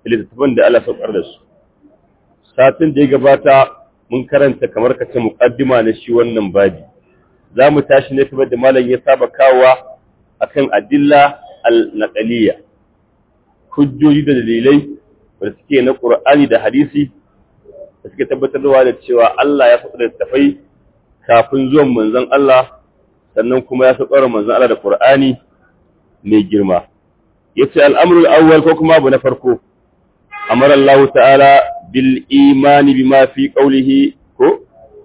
littattafan da Allah saukar da su satin da ya gabata mun karanta kamar ka ce muqaddima na shi wannan babi za mu tashi ne kamar da malam ya saba kawowa akan adilla al-naqaliyya hujjoji da dalilai da suke na Qur'ani da hadisi da suke tabbatarwa da cewa Allah ya faɗa littattafai kafin zuwan manzon Allah sannan kuma ya saukar manzon Allah da Qur'ani mai girma yace al'amru al-awwal ko kuma abu na farko amara Allah ta'ala bil imani bima fi qawlihi ko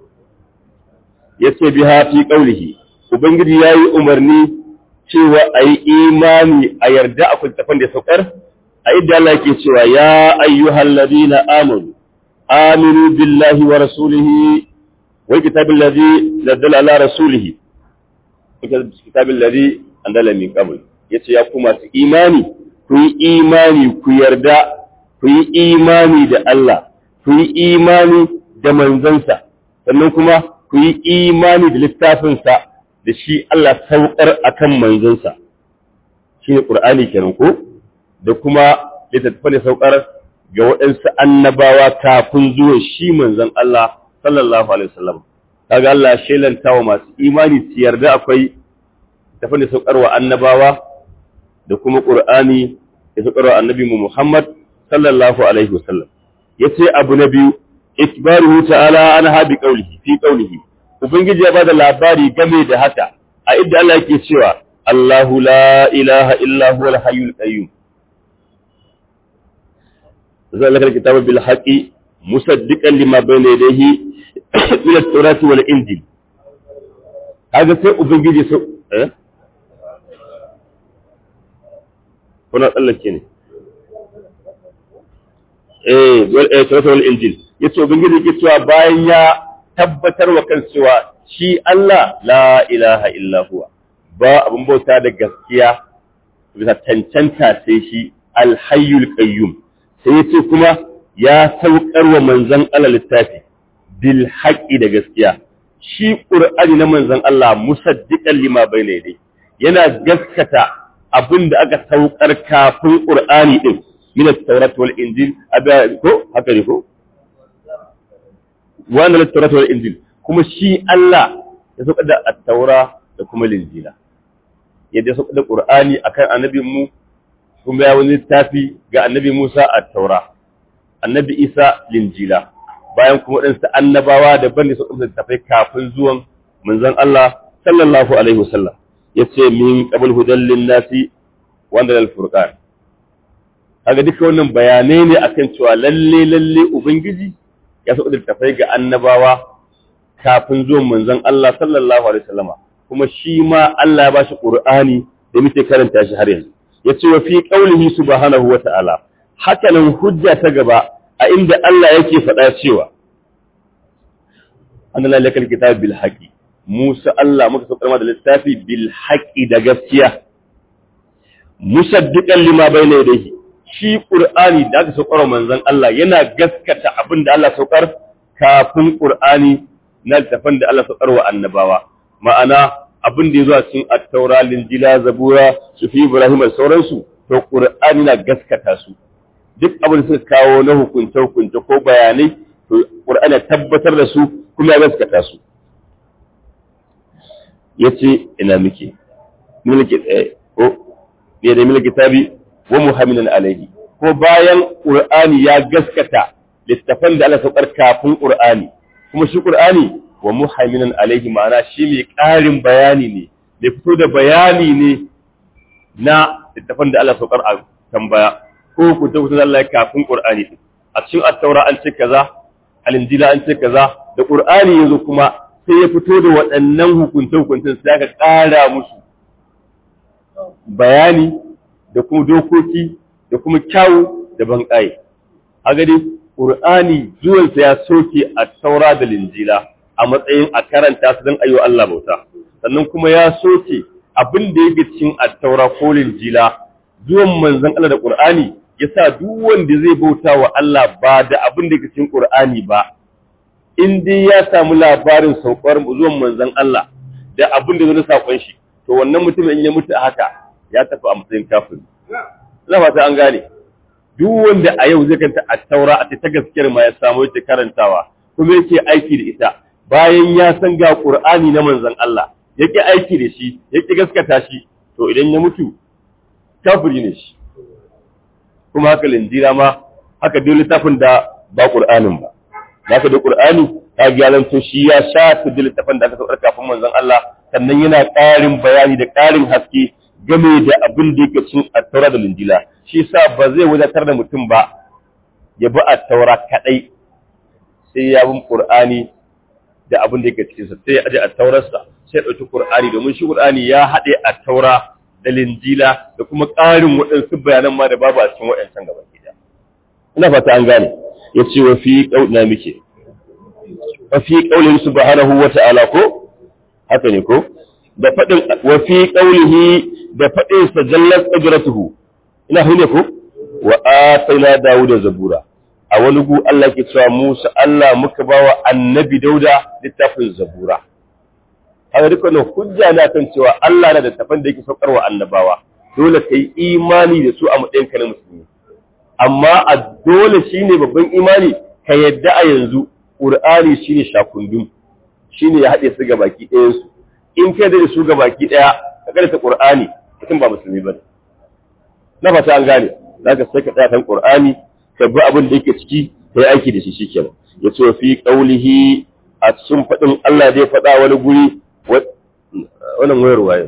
yace biha fi qawlihi ubangiji yayi umarni cewa ayi imani a yarda a kultafan da saukar a idda Allah yake cewa ya ayyuhal ladina amanu aminu billahi wa rasulihi wal kitabil ladhi nazzala ala rasulihi kitabil ladhi anzala min qabl yace ya kuma su imani ku yi imani ku yarda ku yi imani da Allah ku yi imani da manzansa sannan kuma ku yi imani da littafinsa da shi Allah saukar akan manzansa shi ne ƙur'ani kenan ko da kuma littattafan da saukar ga waɗansu annabawa kafin zuwa shi manzan Allah sallallahu alaihi wasallam kaga Allah shelanta wa masu imani su yarda akwai littattafan da saukar wa annabawa da kuma ƙur'ani da saukar wa annabi Muhammad sallallahu alaihi wasallam yace abu na biyu ikbaruhu ta'ala an habi qawlihi fi qawlihi ubangiji ya bada labari game da haka a inda Allah yake cewa Allahu la ilaha illa huwa al-hayyul qayyum zalika al-kitabu bil haqqi musaddiqan lima bayna yadayhi min at-taurati wal injil kaga sai ubangiji so eh kuna tsallake ne eh wal taurati wal injil yace ubangiji yake cewa bayan ya tabbatar wa kan cewa shi Allah la ilaha illa huwa ba abin bauta da gaskiya bisa cancanta sai shi alhayyul qayyum sai yace kuma ya saukar wa manzon Allah littafi bil haqqi da gaskiya shi qur'ani na manzon Allah musaddiqan lima bayna yadayhi yana gaskata abin da aka saukar kafin qur'ani din min at-taurat wal injil aba ko haka ne ko wa anzala at-taurat wal injil kuma shi Allah ya saukar da at-taura da kuma linjila yadda ya saukar da qur'ani akan annabin mu kuma ya wani littafi ga annabi Musa at-taura annabi Isa linjila bayan kuma waɗansu annabawa daban da suka tafai kafin zuwan manzon Allah sallallahu alaihi wasallam yace min qabl hudan lin-nasi wa anzala al-furqan kaga duka wannan bayanai ne akan cewa lalle lalle ubangiji ya sauka da tafai ga annabawa kafin zuwan manzon Allah sallallahu alaihi wasallama kuma shi ma Allah ya bashi Qur'ani da muke karanta shi har yanzu yace wa fi qaulihi subhanahu wa ta'ala haka nan hujja ta gaba a inda Allah yake faɗa cewa annala lakal kitab bil haqi Musa Allah muka saukar da littafi bil haqi da gaskiya musaddiqan lima bayna yadayhi shi Qur'ani da aka saukar manzon Allah yana gaskata abin da Allah saukar kafin Qur'ani na littafin da Allah saukar wa annabawa ma'ana abin da ya zuwa cikin attaura linjila zabura sufi ibrahim da sauransu to qur'ani na gaskata su duk abin da suka kawo na hukunce hukunce ko bayanai to qur'ani tabbatar da su kuma ya gaskata su yace ina muke mulki tsaye ko ne da mulki tabi wa muhammidan alaihi ko bayan qur'ani ya gaskata littafan da Allah saukar kafin qur'ani kuma shi qur'ani wa muhaiminan alaihi ma'ana shi mai ƙarin bayani ne da fito da bayani ne na littafin da Allah saukar a tambaya ko ku ta kusa Allah kafin Qur'ani a cikin at-taura an ce kaza al-injila an ce kaza da Qur'ani yanzu kuma sai ya fito da waɗannan hukunce hukuncin sai aka ƙara musu bayani da kuma dokoki da kuma kyawu da banƙaye a gani Qur'ani zuwansa ya soke at-taura da linjila a matsayin a karanta su don ayo Allah bauta sannan kuma ya soke abin da yake cikin attaura ko linjila zuwan manzon Allah da Qur'ani yasa duk wanda zai bauta wa Allah ba da abin da yake cikin Qur'ani ba in dai ya samu labarin saukar zuwan manzon Allah da abin da zai sakon shi to wannan mutumin in ya mutu haka ya tafi a matsayin kafiri ina fata an gane duk wanda a yau zai kanta a taura a ta gaskiyar ma ya samu yake karantawa kuma yake aiki da ita bayan ya san ga Qur'ani na manzon Allah yake aiki da shi yake gaskata shi to idan ya mutu kafiri ne shi kuma haka linjira ma haka duk littafin da ba Qur'anin ba haka da Qur'ani ta gyaran to shi ya sha duk littafin da aka saukar kafin manzon Allah sannan yana ƙarin bayani da ƙarin haske game da abin da yake cin attaura da linjila shi sa ba zai wadatar da mutum ba ya bi attaura kadai sai ya bin Qur'ani da abin da yake cikin sa sai ya aje attaurarsa sai ya dauki Qur'ani domin shi Qur'ani ya haɗe attaura da linjila da kuma ƙarin waɗansu bayanan ma da babu a cikin waɗancan gaba ɗaya ina fata an gane ya ce wa fi ƙauna muke wa fi ƙaunin subhanahu wa ta'ala ko haka ne ko da faɗin wa fi ƙaunihi da faɗin sa jallat ajratuhu ina hune ko wa atayna dawuda zabura a wani gu Allah ke cewa Musa Allah muka bawa annabi Dauda littafin zabura haka duk wannan hujja na kan cewa Allah na da tafan da yake saukarwa annabawa dole ka yi imani da su a matsayin ka na musulmi amma a dole shine babban imani ka yadda a yanzu Qur'ani shine shakundum shine ya haɗe su ga baki ɗayan su in ka da su ga baki ɗaya ka karanta Qur'ani mutum ba musulmi ba na fata an gane zaka sai ka tsaya kan Qur'ani ka bi abin da yake ciki kai aiki da shi shikenan yace fi qaulihi a cikin faɗin Allah zai faɗa wani guri wannan wayar waye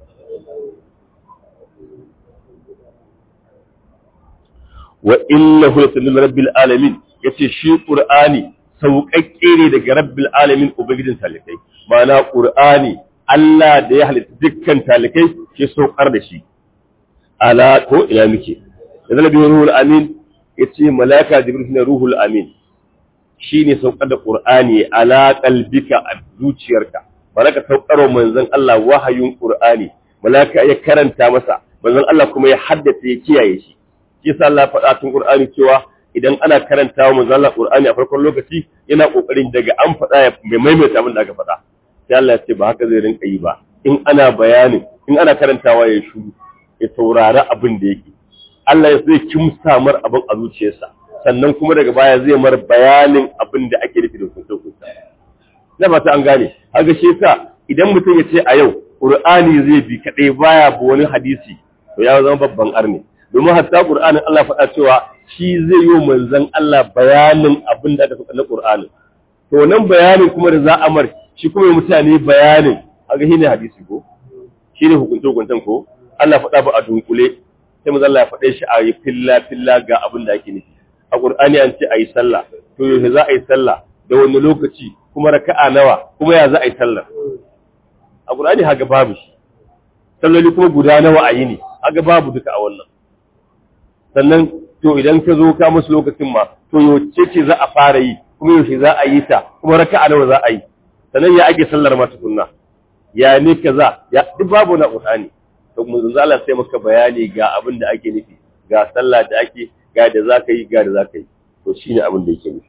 wa innahu latalil rabbil alamin yace shi qur'ani sauƙaƙƙe ne daga rabbil alamin ubangijin talikai ma'ana qur'ani Allah da ya halitta dukkan talikai ke saukar da shi ala ko ina muke da zalabi ruhul amin yace malaka jibril ne ruhul amin shine saukar da qur'ani ala qalbika a zuciyarka malaka saukarwa manzon Allah wahayin Qur'ani malaka ya karanta masa manzon Allah kuma ya haddace ya kiyaye shi shi yasa Allah faɗa tun Qur'ani cewa idan ana karantawa manzon Allah Qur'ani a farkon lokaci yana kokarin daga an faɗa ya mai maimaita abin da aka faɗa sai Allah ya ce ba haka zai rinka yi ba in ana bayanin in ana karantawa ya shuru ya saurari abin da yake Allah ya zai kimsa mar abin a zuciyarsa sannan kuma daga baya zai mar bayanin abin da ake nufi da hukunta na ba ta an gane haka shi yasa idan mutum ya ce a yau qur'ani zai bi kadai baya ba wani hadisi to ya zama babban arni domin hatta qur'anin Allah faɗa cewa shi zai yi manzon Allah bayanin abin da aka faɗa na qur'anin to nan bayanin kuma da za a mar shi kuma mutane bayanin haka shine hadisi ko shine hukunta hukuntan ko Allah faɗa ba a dunkule sai manzon Allah ya faɗe shi a yi filla filla ga abin da ake nufi a qur'ani an ce a yi sallah to yaushe za a yi sallah da wani lokaci kuma raka'a nawa kuma ya za a yi sallar a Qur'ani haga babu shi salloli kuma guda nawa a yi ne haga babu duka a wannan sannan to idan ka zo ka musu lokacin ma to yaushe ce za a fara yi kuma yaushe za a yi ta kuma raka'a nawa za a yi sannan ya ake sallar ma tukunna ya ne kaza ya duk babu na Qur'ani to mun zan Allah sai maka bayani ga abin da ake nufi ga sallah da ake ga da za ka yi ga da za ka yi to shine abin da yake nufi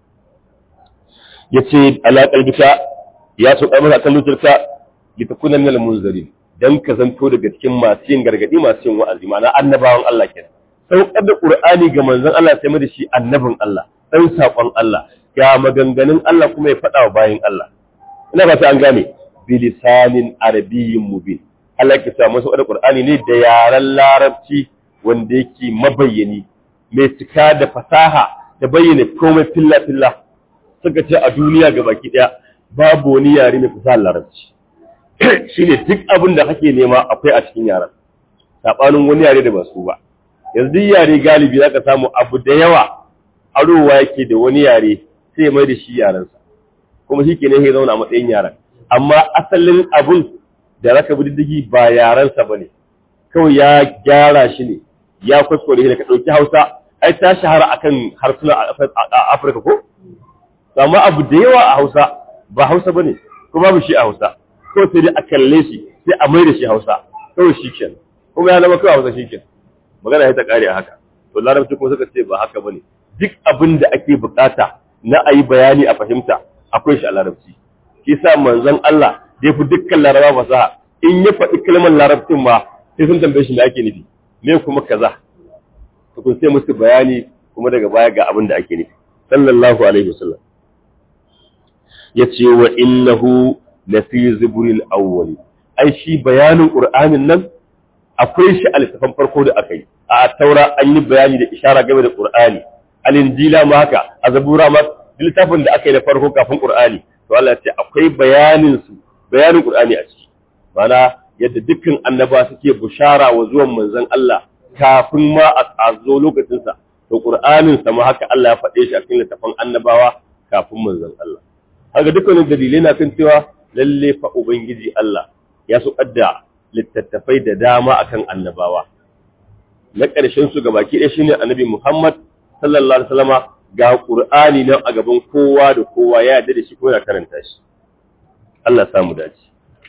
ya ce alaƙar bisa ya so ƙarfasa kan lutarka ya ta kunan nal munzari don ka zanto daga cikin masu yin gargaɗi masu yin wa'azi ma'ana annabawan Allah ke saukar da ƙur'ani ga manzon Allah sai da shi annabin Allah ɗan saƙon Allah ga maganganun Allah kuma ya faɗa wa bayan Allah ina ba ta an gane bilisanin arabiyyin mubin Allah ke sa masa da ƙur'ani ne da yaren larabci wanda yake mabayyani mai cika da fasaha da bayyana komai filla filla suka ce a duniya ga baki ɗaya babu wani yare mai fasahar larabci shi ne duk abin da kake nema akwai a cikin yaren saɓanin wani yare da ba su ba yanzu duk yare galibi za ka samu abu da yawa arowa yake da wani yare sai mai da shi yarensa kuma shi ke ne ya zauna a matsayin yaren amma asalin abun da raka bi diddigi ba yarensa ba ne kawai ya gyara shi ne ya kuskure ne ka ɗauki hausa ai ta shahara akan harsuna a afirka ko amma abu da yawa a hausa ba hausa ba ne ko babu shi a hausa ko sai dai a kalle shi sai a mai da shi hausa kawai shi ken kuma ya zama kawai hausa shi ken magana ya ta kare a haka to larabci kuma suka ce ba haka ba ne duk abin da ake bukata na a yi bayani a fahimta akwai shi a larabci shi sa manzon Allah da ya fi dukkan laraba fasaha in ya faɗi kalmar larabcin ma sai sun tambaye shi me ake nufi me kuma kaza kun sai musu bayani kuma daga baya ga abin da ake nufi sallallahu alaihi wasallam yace wa innahu la fi zibril awwal ai shi bayanin qur'anin nan akwai shi a littafin farko da aka yi a taura an yi bayani da ishara game da qur'ani al-injila ma haka a zabura ma littafin da aka yi da farko kafin qur'ani to Allah ya ce akwai bayanin su bayanin qur'ani a ciki mana yadda dukkan annaba suke bushara wa zuwan manzon Allah kafin ma a zo lokacin sa to qur'anin sa ma haka Allah ya faɗe shi a cikin littafin annabawa kafin manzon Allah haka dukkanin dalilai na kan cewa lalle fa ubangiji Allah ya su kadda littattafai da dama akan annabawa na ƙarshen su gabaki ɗaya shine annabi Muhammad sallallahu alaihi wasallama ga Qur'ani nan a gaban kowa da kowa ya yarda da shi ko ya karanta shi Allah ya samu dace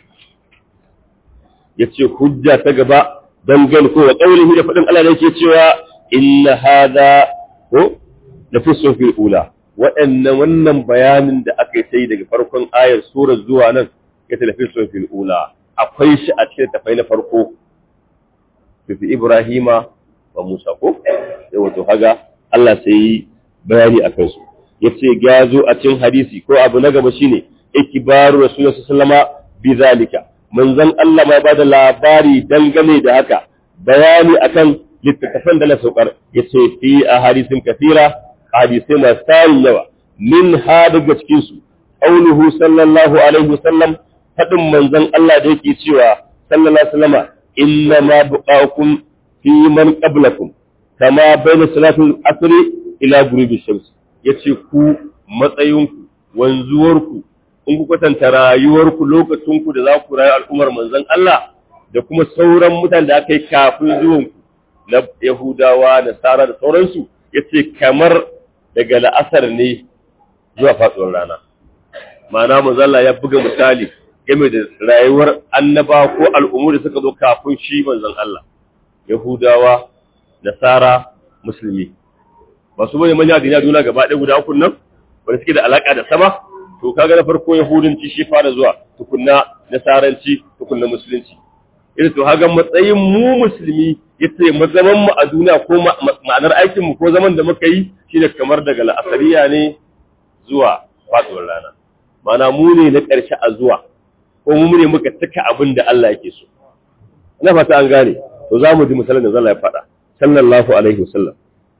yace hujja ta gaba dangan ko wa qaulihi da fadin Allah da yake cewa inna hadha ko la fi sufi ula waɗannan wannan bayanin da aka yi sai daga farkon ayar surar zuwa nan ya tafi sufi ula akwai shi a cikin tafai na farko fi Ibrahima wa Musa ko sai wato haga Allah sai yi bayani a kansu yace ya zo a cikin hadisi ko abu na gaba shine ikbaru rasulullahi sallama bi zalika manzon Allah ma bada labari dangane da haka bayani akan littattafan da na saukar yace fi ahadisin kathira hadisai masu tarin yawa min ha daga cikin su qauluhu sallallahu alaihi wasallam fadin manzon Allah da yake cewa sallallahu alaihi wasallama inna ma buqakum fi man qablakum kama bayna salatul asri ila ghurubi shams yace ku matsayinku wanzuwarku in ku kwatanta rayuwarku lokacinku da za ku rayu al'ummar manzon Allah da kuma sauran mutanen da aka yi kafin zuwanku na Yahudawa da Sara da sauransu yace kamar daga la'asar ne zuwa faɗuwar rana ma'ana manzon Allah ya buga misali game da rayuwar annaba ko al'ummu da suka zo kafin shi manzon Allah Yahudawa Nasara Musulmi ba su bane manya duniya duniya gaba ɗaya guda uku nan wanda suke da alaka da sama to kaga na farko yahudanci shi fara zuwa tukunna nasaranci tukunna musulunci irin to haga matsayin mu musulmi yace mazaman mu a duniya ko ma'anar aikin mu ko zaman da muka yi shine kamar daga la'asariya ne zuwa faduwar rana ma'ana mu ne na ƙarshe a zuwa ko mu ne muka cika abin da Allah yake so ina fata an gane to za mu ji misalin da Allah ya faɗa sallallahu alaihi wasallam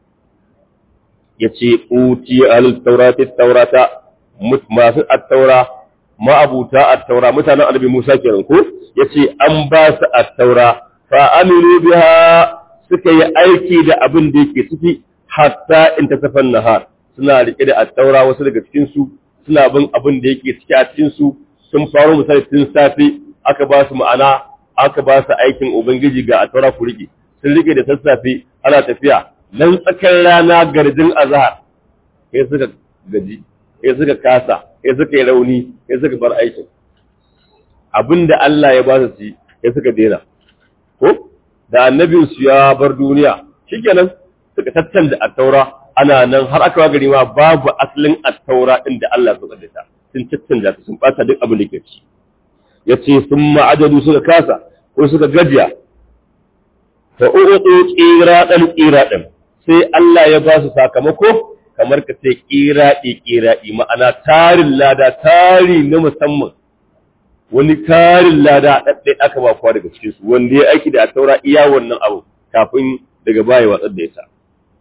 yace uti al-taurati taurata masu at-taura ma'abuta at-taura mutanen annabi Musa kenan ko yace an ba su at-taura fa amilu biha suka yi aiki da abin da yake ciki hatta in tasafan nahar suna rike da at-taura wasu daga cikin su suna bin abin da yake ciki a cikin su sun faro misali tun safe aka ba su ma'ana aka ba su aikin ubangiji ga at-taura ku rike sun rike da sassafe ana tafiya nan tsakar rana garjin azhar sai suka gaji sai suka kasa sai suka yi rauni sai suka bar aikin abinda Allah ya ba su ci sai suka dena ko da annabin su ya bar duniya shikenan suka tattanda at-taura ana nan har aka gari ma babu asalin at-taura din da Allah ya kaddata sun tattanda sun bata duk abin da ke ci yace sun ma'adadu suka kasa ko suka gajiya fa uqu qiradan qiradan sai Allah ya ba su sakamako kamar ka ce qiradi qiradi ma'ana tarin lada tari na musamman wani tarin lada daddai aka ba kowa daga cikin su wanda ya aiki da taura iya wannan abu kafin daga baya watsar da ita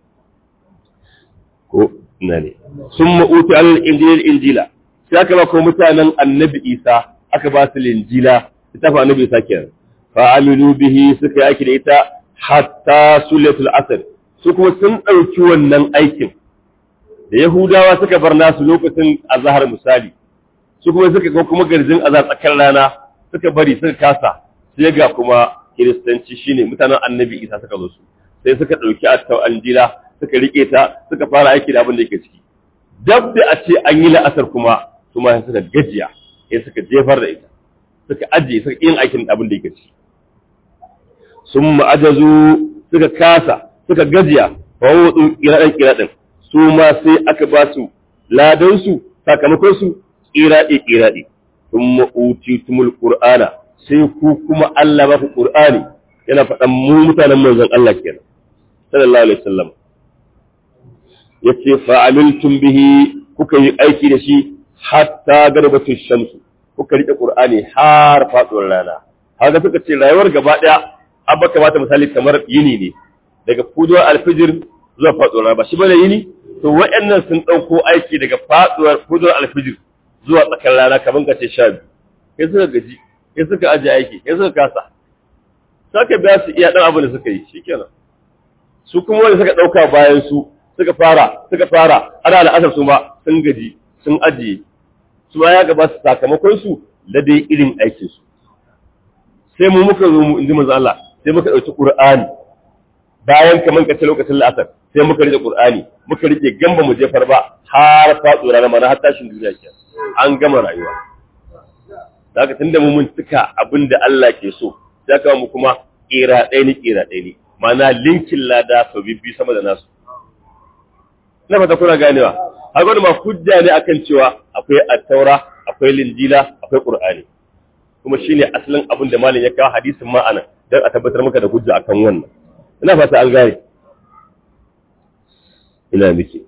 ko ina ne summa uti al-injil injila sai aka ba ko mutanen annabi Isa aka ba su linjila ita fa annabi Isa kenan fa amilu bihi suka yi aiki da ita hatta sulatul asr su kuma sun ɗauki wannan aikin da yahudawa suka bar nasu lokacin azhar misali su kuma suka ga kuma garjin azhar tsakar rana suka bari suka kasa sai ga kuma kiristanci shine mutanen annabi isa suka zo su sai suka ɗauki attau anjila suka rike ta suka fara aiki da abin da yake ciki dab da a ce an yi la'asar kuma su ma suka gajiya sai suka jefar da ita suka ajiye suka yin aikin abin da yake ciki sun ma'ajazu suka kasa suka gajiya wa wudu kiraɗin kiraɗin su ma sai aka ba su ladansu sakamakon su kiraɗe kiraɗe sun ma'uti tumul ƙur'ana sai ku kuma Allah ba ku ƙur'ani yana faɗan mu mutanen manzon Allah kenan sallallahu alaihi wasallam yace fa'amiltum bihi kuka yi aiki da shi hatta garbatu shamsu kuka rike qur'ani har faduwar rana haka suka ce rayuwar gaba daya abba kamata misali kamar yini ne daga fuduwar alfijir zuwa faduwar rana ba shi bane yini to waɗannan sun dauko aiki daga faduwar fuduwar alfijir zuwa tsakar rana kamar ka ce sha biyu kai suka gaji kai suka aje aiki kai suka kasa saka biya su iya dan abin da suka yi shikenan su kuma wanda suka dauka bayan su suka fara suka fara ana al'asar su ma sun gaji sun ajiye su ma ya gaba su sakamakon su da dai irin aikin su sai mu muka zo mu inji manzo Allah sai muka dauki Qur'ani bayan kaman kace lokacin la'asar sai muka rike Qur'ani muka rike gamba mu jefar ba har faɗo rana mana har tashin duniya ke an gama rayuwa daga tunda mu mun tuka abinda Allah ke so sai ka mu kuma kira ɗaya ni kira ɗaya ni mana linkin lada sau bibbi sama da nasu na fata kuna ganewa har gwada ma hujja ne akan cewa akwai attaura akwai linjila akwai qur'ani kuma shine asalin abin da malam ya kawo hadisin ma anan dan a tabbatar maka da hujja akan wannan ina fata an gane ina miki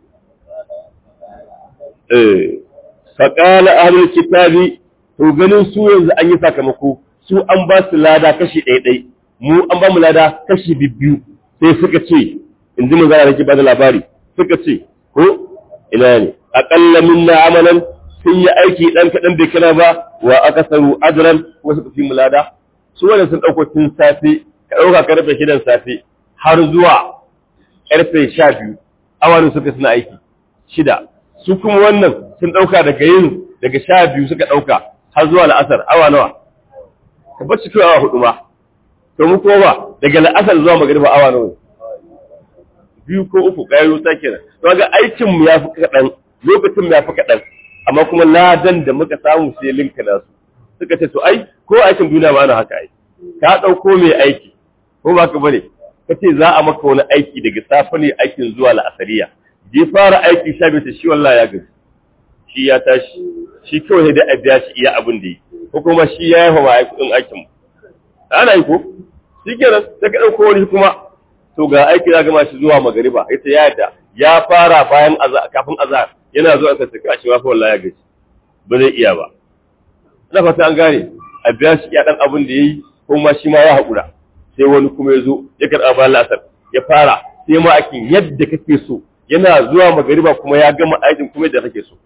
eh faqala ahlul kitabi to ganin su yanzu an yi sakamako su an ba su lada kashi ɗaya ɗaya mu an ba mu lada kashi biyu sai suka ce in ji manzara da ke ba da labari suka ce ko ina ne aƙalla minna amalan sun yi aiki ɗan kaɗan bai kana ba wa aka saru ajran kuma suka fi mu lada su wannan sun ɗauko tun safe ka ɗauka karfe shidan safe har zuwa karfe sha biyu awanin suka suna aiki shida su kuma wannan sun ɗauka daga yin daga sha biyu suka ɗauka har zuwa la'asar awa nawa ka bar cikin awa hudu ma to mu kuma ba daga la'asar zuwa magariba awa nawa biyu ko uku kayan wuta kenan to ga aikin mu yafi kaɗan lokacin mu yafi kaɗan amma kuma ladan da muka samu sai linka nasu suka ce to ai ko aikin duniya ba na haka ai ka ɗauko mai aiki ko ba ka bane ka ce za a maka wani aiki daga safe ne aikin zuwa la'asariya je fara aiki sha biyu shi wallahi ya gaji shi ya tashi shi kawai da a biya shi iya abin da yi ko kuma shi ya yafa ma kuɗin aikin mu ana yi ko shi kenan sai ka ɗauko wani kuma to ga aiki za gama shi zuwa magariba ita ya yadda ya fara bayan kafin azhar yana zuwa ka saka shi wafa wallahi ya gaji ba zai iya ba ina fata an gane a biya shi iya dan abin da yayi ko ma shi ma ya haƙura sai wani kuma ya zo ya karɓa bayan la'asar ya fara sai ma aikin yadda kake so yana zuwa magariba kuma ya gama aikin kuma yadda kake so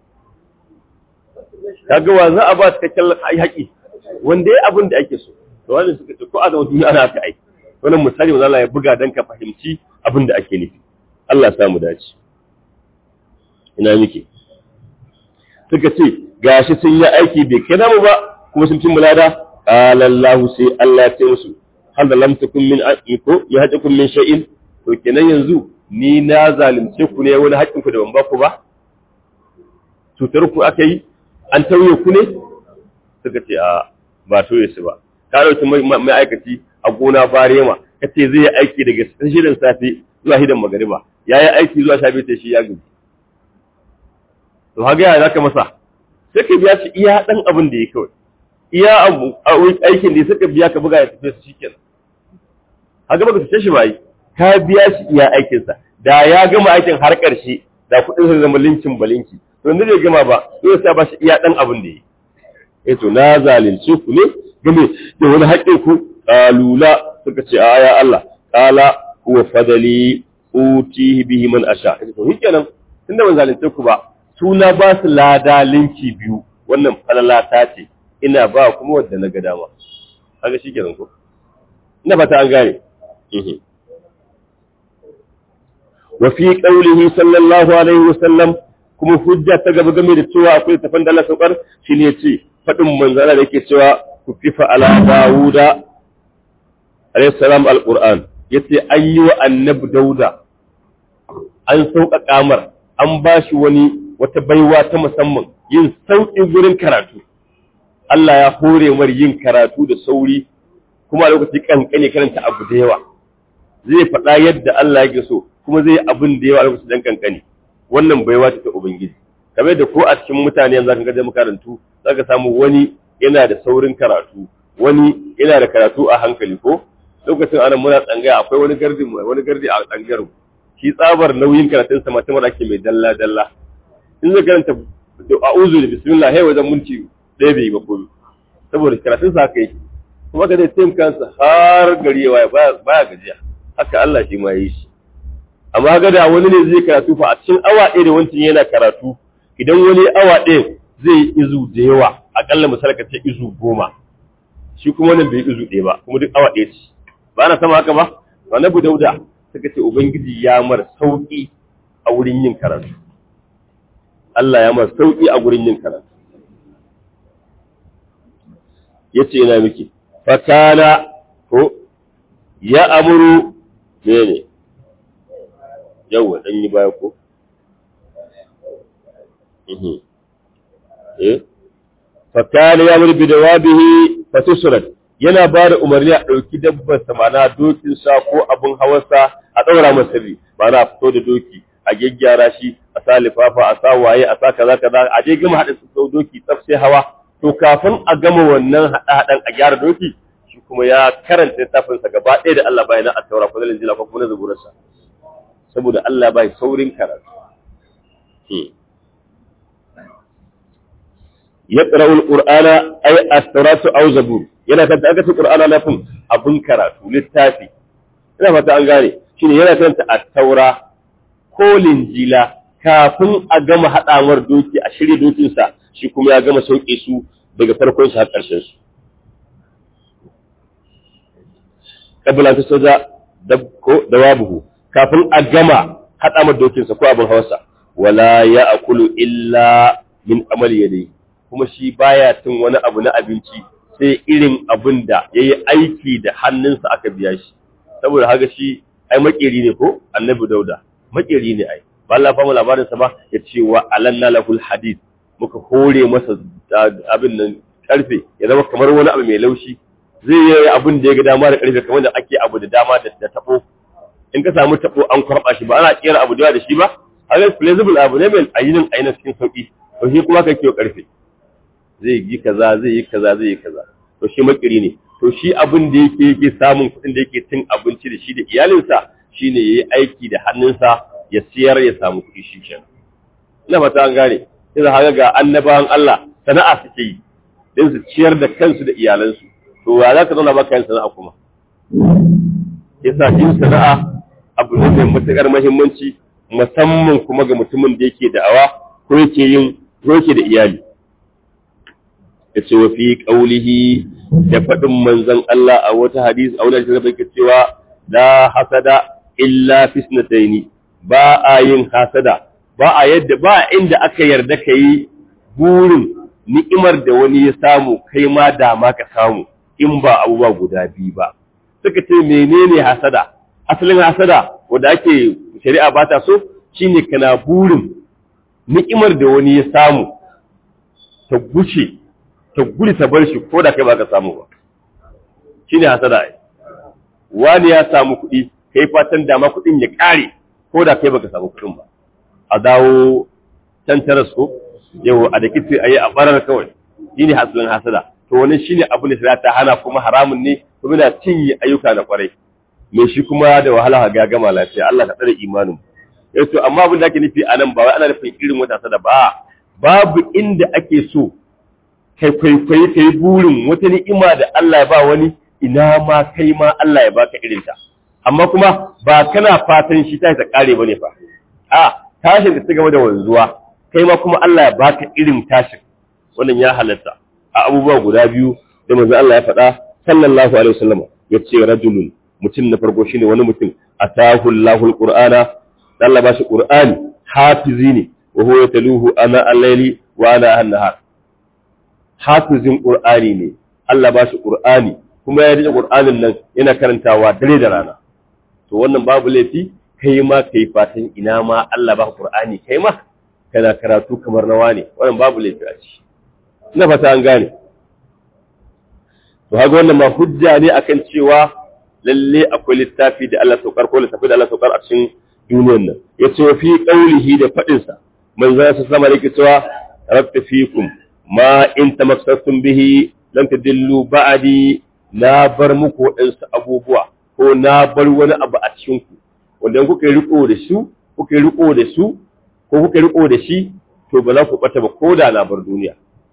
kaga wa za a ba cikakken haƙi wanda ya abin da ake so to wannan suka ce ko a zama duniya ana haka aiki wannan misali wanda Allah ya buga dan ka fahimci abin da ake nufi Allah ya samu dace ina miki suka ce gashi sun yi aiki bai kai mu ba kuma sun cin mulada qala Allah sai Allah ya ce musu hal lam takum min aqiko ya hajakum min shay'in to kenan yanzu ni na zalunce ku ne wani haƙƙin ku da ban ba ku ba cutar ku aka yi an tauye ku ne suka ce a ba tauye su ba ka dauki mai aikaci a gona barema ka ce zai yi aiki daga shirin safe zuwa hidan magariba ya yi aiki zuwa sha biyu shi ya gaji to haga ya zaka masa sai ka biya shi iya dan abin da ya kawai iya abu aikin da suka biya ka buga ya tafi su shikenan haga baka tace shi ba yi ka biya shi iya aikin sa da ya gama aikin har karshe da kuɗin sa zama linkin balinki to inda bai gama ba sai ya ba shi iya dan abin da ya eh to na zalunce ku ne game da wani haƙƙin ku qalula suka ce a ya Allah qala huwa fadali utihi bihi man asha to shikenan tunda ban zalunce ku ba suna ba su lada linki biyu wannan falalata ce ina ba kuma wadda na ga dama kaga shikenan ko ina fata an gane wa fi qawlihi sallallahu alaihi wasallam kuma hujja ta gaba game da cewa akwai tafan da Allah saukar shine yace fadin manzala da yake cewa kufifa ala dawuda alayhi salam alquran yace an yi wa annabi dauda an sauƙaƙa mar an ba shi wani wata baiwa ta musamman yin sauƙi gurin karatu Allah ya hore mar yin karatu da sauri kuma a lokaci kankane karanta abu da yawa zai faɗa yadda Allah yake so kuma zai abin da yawa a lokaci dan kankane wannan baiwa ta ubangiji kamar da ko a cikin mutane yanzu kan ga makarantu zaka samu wani yana da saurin karatu wani yana da karatu a hankali ko lokacin ana muna tsangaya akwai wani gardi wani gardi a tsangayar shi tsabar nauyin karatun sa matamar ake mai dalla dalla in zai karanta a'udhu da bismillah hai wajen minti ɗaya bai ba komai saboda karatun sa haka yake kuma ka zai taimaka kansa har gari ya waye baya gajiya haka Allah shi ma yi shi amma ga da wani ne zai karatu fa a cikin awa ɗaya da wancan yana karatu idan wani awa ɗaya zai yi izu da yawa akalla misali ka ce izu goma shi kuma wannan bai izu ɗaya ba kuma duk awa ɗaya ce ba na sama haka ba annabi dauda suka ce ubangiji ya mar sauki a wurin yin karatu Allah ya mar sauki a wurin yin karatu yace ina miki fakana ko ya amuru mene yawa dan yi baya ko eh fakana ya amuru bidawabihi fatusrat yana ba da umarni a ɗauki dabbar sa mana dokin sa ko abin hawarsa a ɗaura masa sirri mana a fito da doki a gyaggyara shi a sa lifafa a sa waye a sa kaza kaza a je gama haɗa su doki tsaf sai hawa to kafin a gama wannan haɗa-haɗan a gyara doki shi kuma ya karanta littafinsa gaba ɗaya da Allah bai na a taura ko zalin jila ko kuma na zuburarsa saboda Allah bai saurin karatu ya ƙara'ul ƙur'ana ai astaratu au zabur yana kanta aka ce ƙur'ana na fin abin karatu littafi ina fata an gane shine yana kanta a taura ko linjila kafin a gama haɗawar doki a shirya dokinsa shi kuma ya gama sauƙe su daga farkon su har ƙarshen su kabila ta soja ko dawabuhu kafin a gama haɗa ma dokinsa ko abin hawarsa wala ya akulu illa min amal yadai kuma shi baya cin wani abu na abinci sai irin abin da ya yi aiki da hannunsa aka biya shi saboda haka shi ai makeri ne ko annabi dauda makeri ne ai ba Allah famu labarinsa ba ya ce wa alanna lahul hadith muka hore masa abin nan karfe ya zama kamar wani abu mai laushi zai yi abin da ya ga dama da karfe kamar da ake abu da dama da tabo in ka samu tabo an kwarba shi ba ana kera abu da shi ba haka flexible abu ne mai ayinin ainihin cikin sauki to shi kuma ka kiyo karfe zai yi kaza zai yi kaza zai yi kaza to shi makiri ne to shi abin da yake yake samun kuɗin da yake cin abinci da shi da iyalinsa shine yayi aiki da hannunsa ya siyar ya samu kuɗi shi kenan ina fata an gane sai haka ga annabawan Allah sana'a suke yi din su ciyar da kansu da iyalansu to ya za ka zauna baka yin sana'a kuma yasa yin sana'a abu ne mai matuƙar muhimmanci musamman kuma ga mutumin da yake da'awa ko yake yin ko yake da iyali yace wa fi qaulihi da faɗin manzon Allah a wata hadisi a wani hadisi da cewa la hasada illa fisnataini ba a yin hasada ba a yadda ba inda aka yarda ka yi burin ni'imar da wani ya samu kai ma dama ka samu in ba abubuwa guda biyu ba suka ce menene hasada asalin hasada wanda ake shari'a ba ta so shine kana burin ni'imar da wani ya samu ta guce ta guri ta bar shi ko da kai ba ka samu ba shine hasada ai wani ya samu kuɗi kai fatan dama kuɗin ya ƙare ko da kai baka samu kuɗin ba a dawo can taras ko yau a da kitse a yi a barar kawai shi ne hasilin hasada to wani shi ne abin da shari'a ta hana kuma haramun ne kuma na cinye ayyuka na kwarai me shi kuma da wahala ga gama lafiya Allah ka tsare imanin yau to amma abin da ake nufi a nan ba wai ana nufin irin wata hasada ba babu inda ake so kai kwaikwayi kai burin wata ni'ima da Allah ya ba wani ina ma kai ma Allah ya baka irinta amma kuma ba kana fatan shi ta ta kare bane fa a tashin da ta gaba da wanzuwa kai ma kuma Allah ya baka irin tashin wannan ya halatta a abubuwa guda biyu da manzo Allah ya faɗa sallallahu alaihi wasallam ya ce rajulun mutum na farko shine wani mutum atahu Allahul Qur'ana Allah ba shi Qur'ani hafizi ne wa huwa yataluhu ana al-layli wa ana an-nahar hafizin Qur'ani ne Allah ba shi Qur'ani kuma ya rike Qur'anin nan yana karantawa dare da rana to wannan babu laifi kai ma kai fatan ina ma Allah ba Qur'ani kai ma kana karatu kamar nawa ne wannan babu laifi a ciki ina fata an gane to haka wannan ma hujja ne akan cewa lalle akwai littafi da Allah saukar ko littafi da Allah saukar a cikin duniyar nan yace wa fi qaulihi da fadin sa manzo sa sama yake cewa rabbi fikum ma in tamassastum bihi lan tadillu ba'di na bar muku waɗansu abubuwa ko na bar wani abu a cikin ku wanda kuka riko da su kuka riko da su ko kuka riko da shi to ba za ku bata ba ko da na bar duniya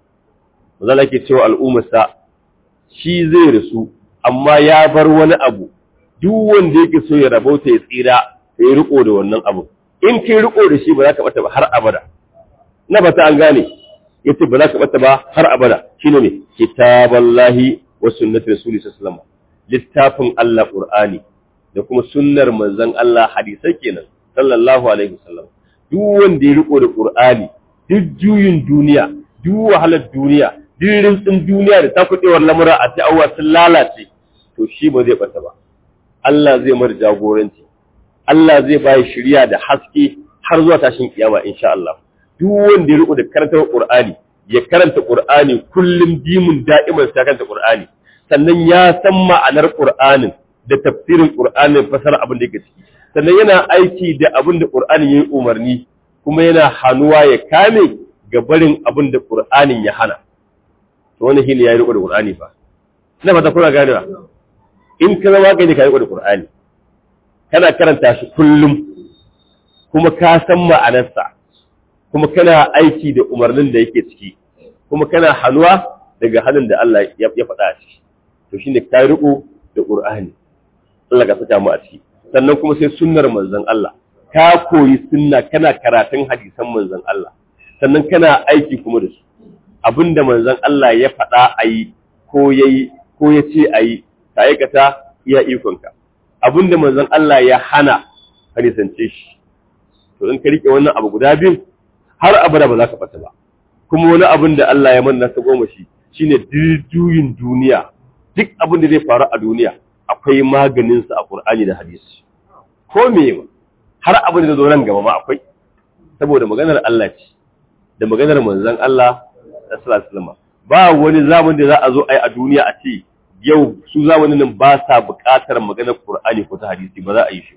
mazala ke cewa al'ummarsa shi zai rasu amma ya bar wani abu duk wanda yake so ya rabauta ya tsira ya riko da wannan abu in kai riko da shi ba za ka bata ba har abada na bata an gane yace ba za ka bata ba har abada shine ne kitaballahi wa sunnati rasuli sallallahu littafin Allah qur'ani da kuma sunnar manzon Allah hadisai kenan sallallahu alaihi wasallam duk wanda ya riko da qur'ani duk juyin duniya duk wahalar duniya duk rintsin duniya da takudewar lamura a ta'awwa sun lalace to shi ba zai bata ba Allah zai mar jagoranci Allah zai bayi shirya da haske har zuwa tashin kiyama insha Allah duk wanda ya riko da karantar Qur'ani ya karanta Qur'ani kullum dimun da'iman sai karanta Qur'ani sannan ya san ma'anar Qur'anin da tafsirin Qur'anin fasara abin da yake ciki sannan yana aiki da abin da Qur'anin yayi umarni kuma yana hanuwa ya kame ga barin abin da Qur'anin ya hana to wannan shine ya riko da Qur'ani fa ina fata kuna ganewa in ka zama kai ne ka riko da Qur'ani kana karanta shi kullum kuma ka san ma'anarsa kuma kana aiki da umarnin da yake ciki kuma kana hannuwa daga hannun da Allah ya faɗa a ciki to shine ka riko da Qur'ani Allah ka saka mu a ciki sannan kuma sai sunnar manzon Allah ka koyi sunna kana karatun hadisan manzon Allah sannan kana aiki kuma da su abinda manzon Allah ya faɗa a yi ko yayi ko ya ce a yi ka aikata iya ikonka abinda manzon Allah ya hana ka nisance shi to in ka rike wannan abu guda biyu har abada ba za ka fata ba kuma wani abin da Allah ya manna ta goma shi shine juyin duniya duk abin da zai faru a duniya akwai maganin sa a Qur'ani da hadisi ko me har abin da zo nan gaba ma akwai saboda maganar Allah ce da maganar manzon Allah sallallahu alaihi wasallam ba wani zamani da za a zo ai a duniya a ce yau su zamanin nan ba sa buƙatar maganar Qur'ani ko ta hadisi ba za a yi shi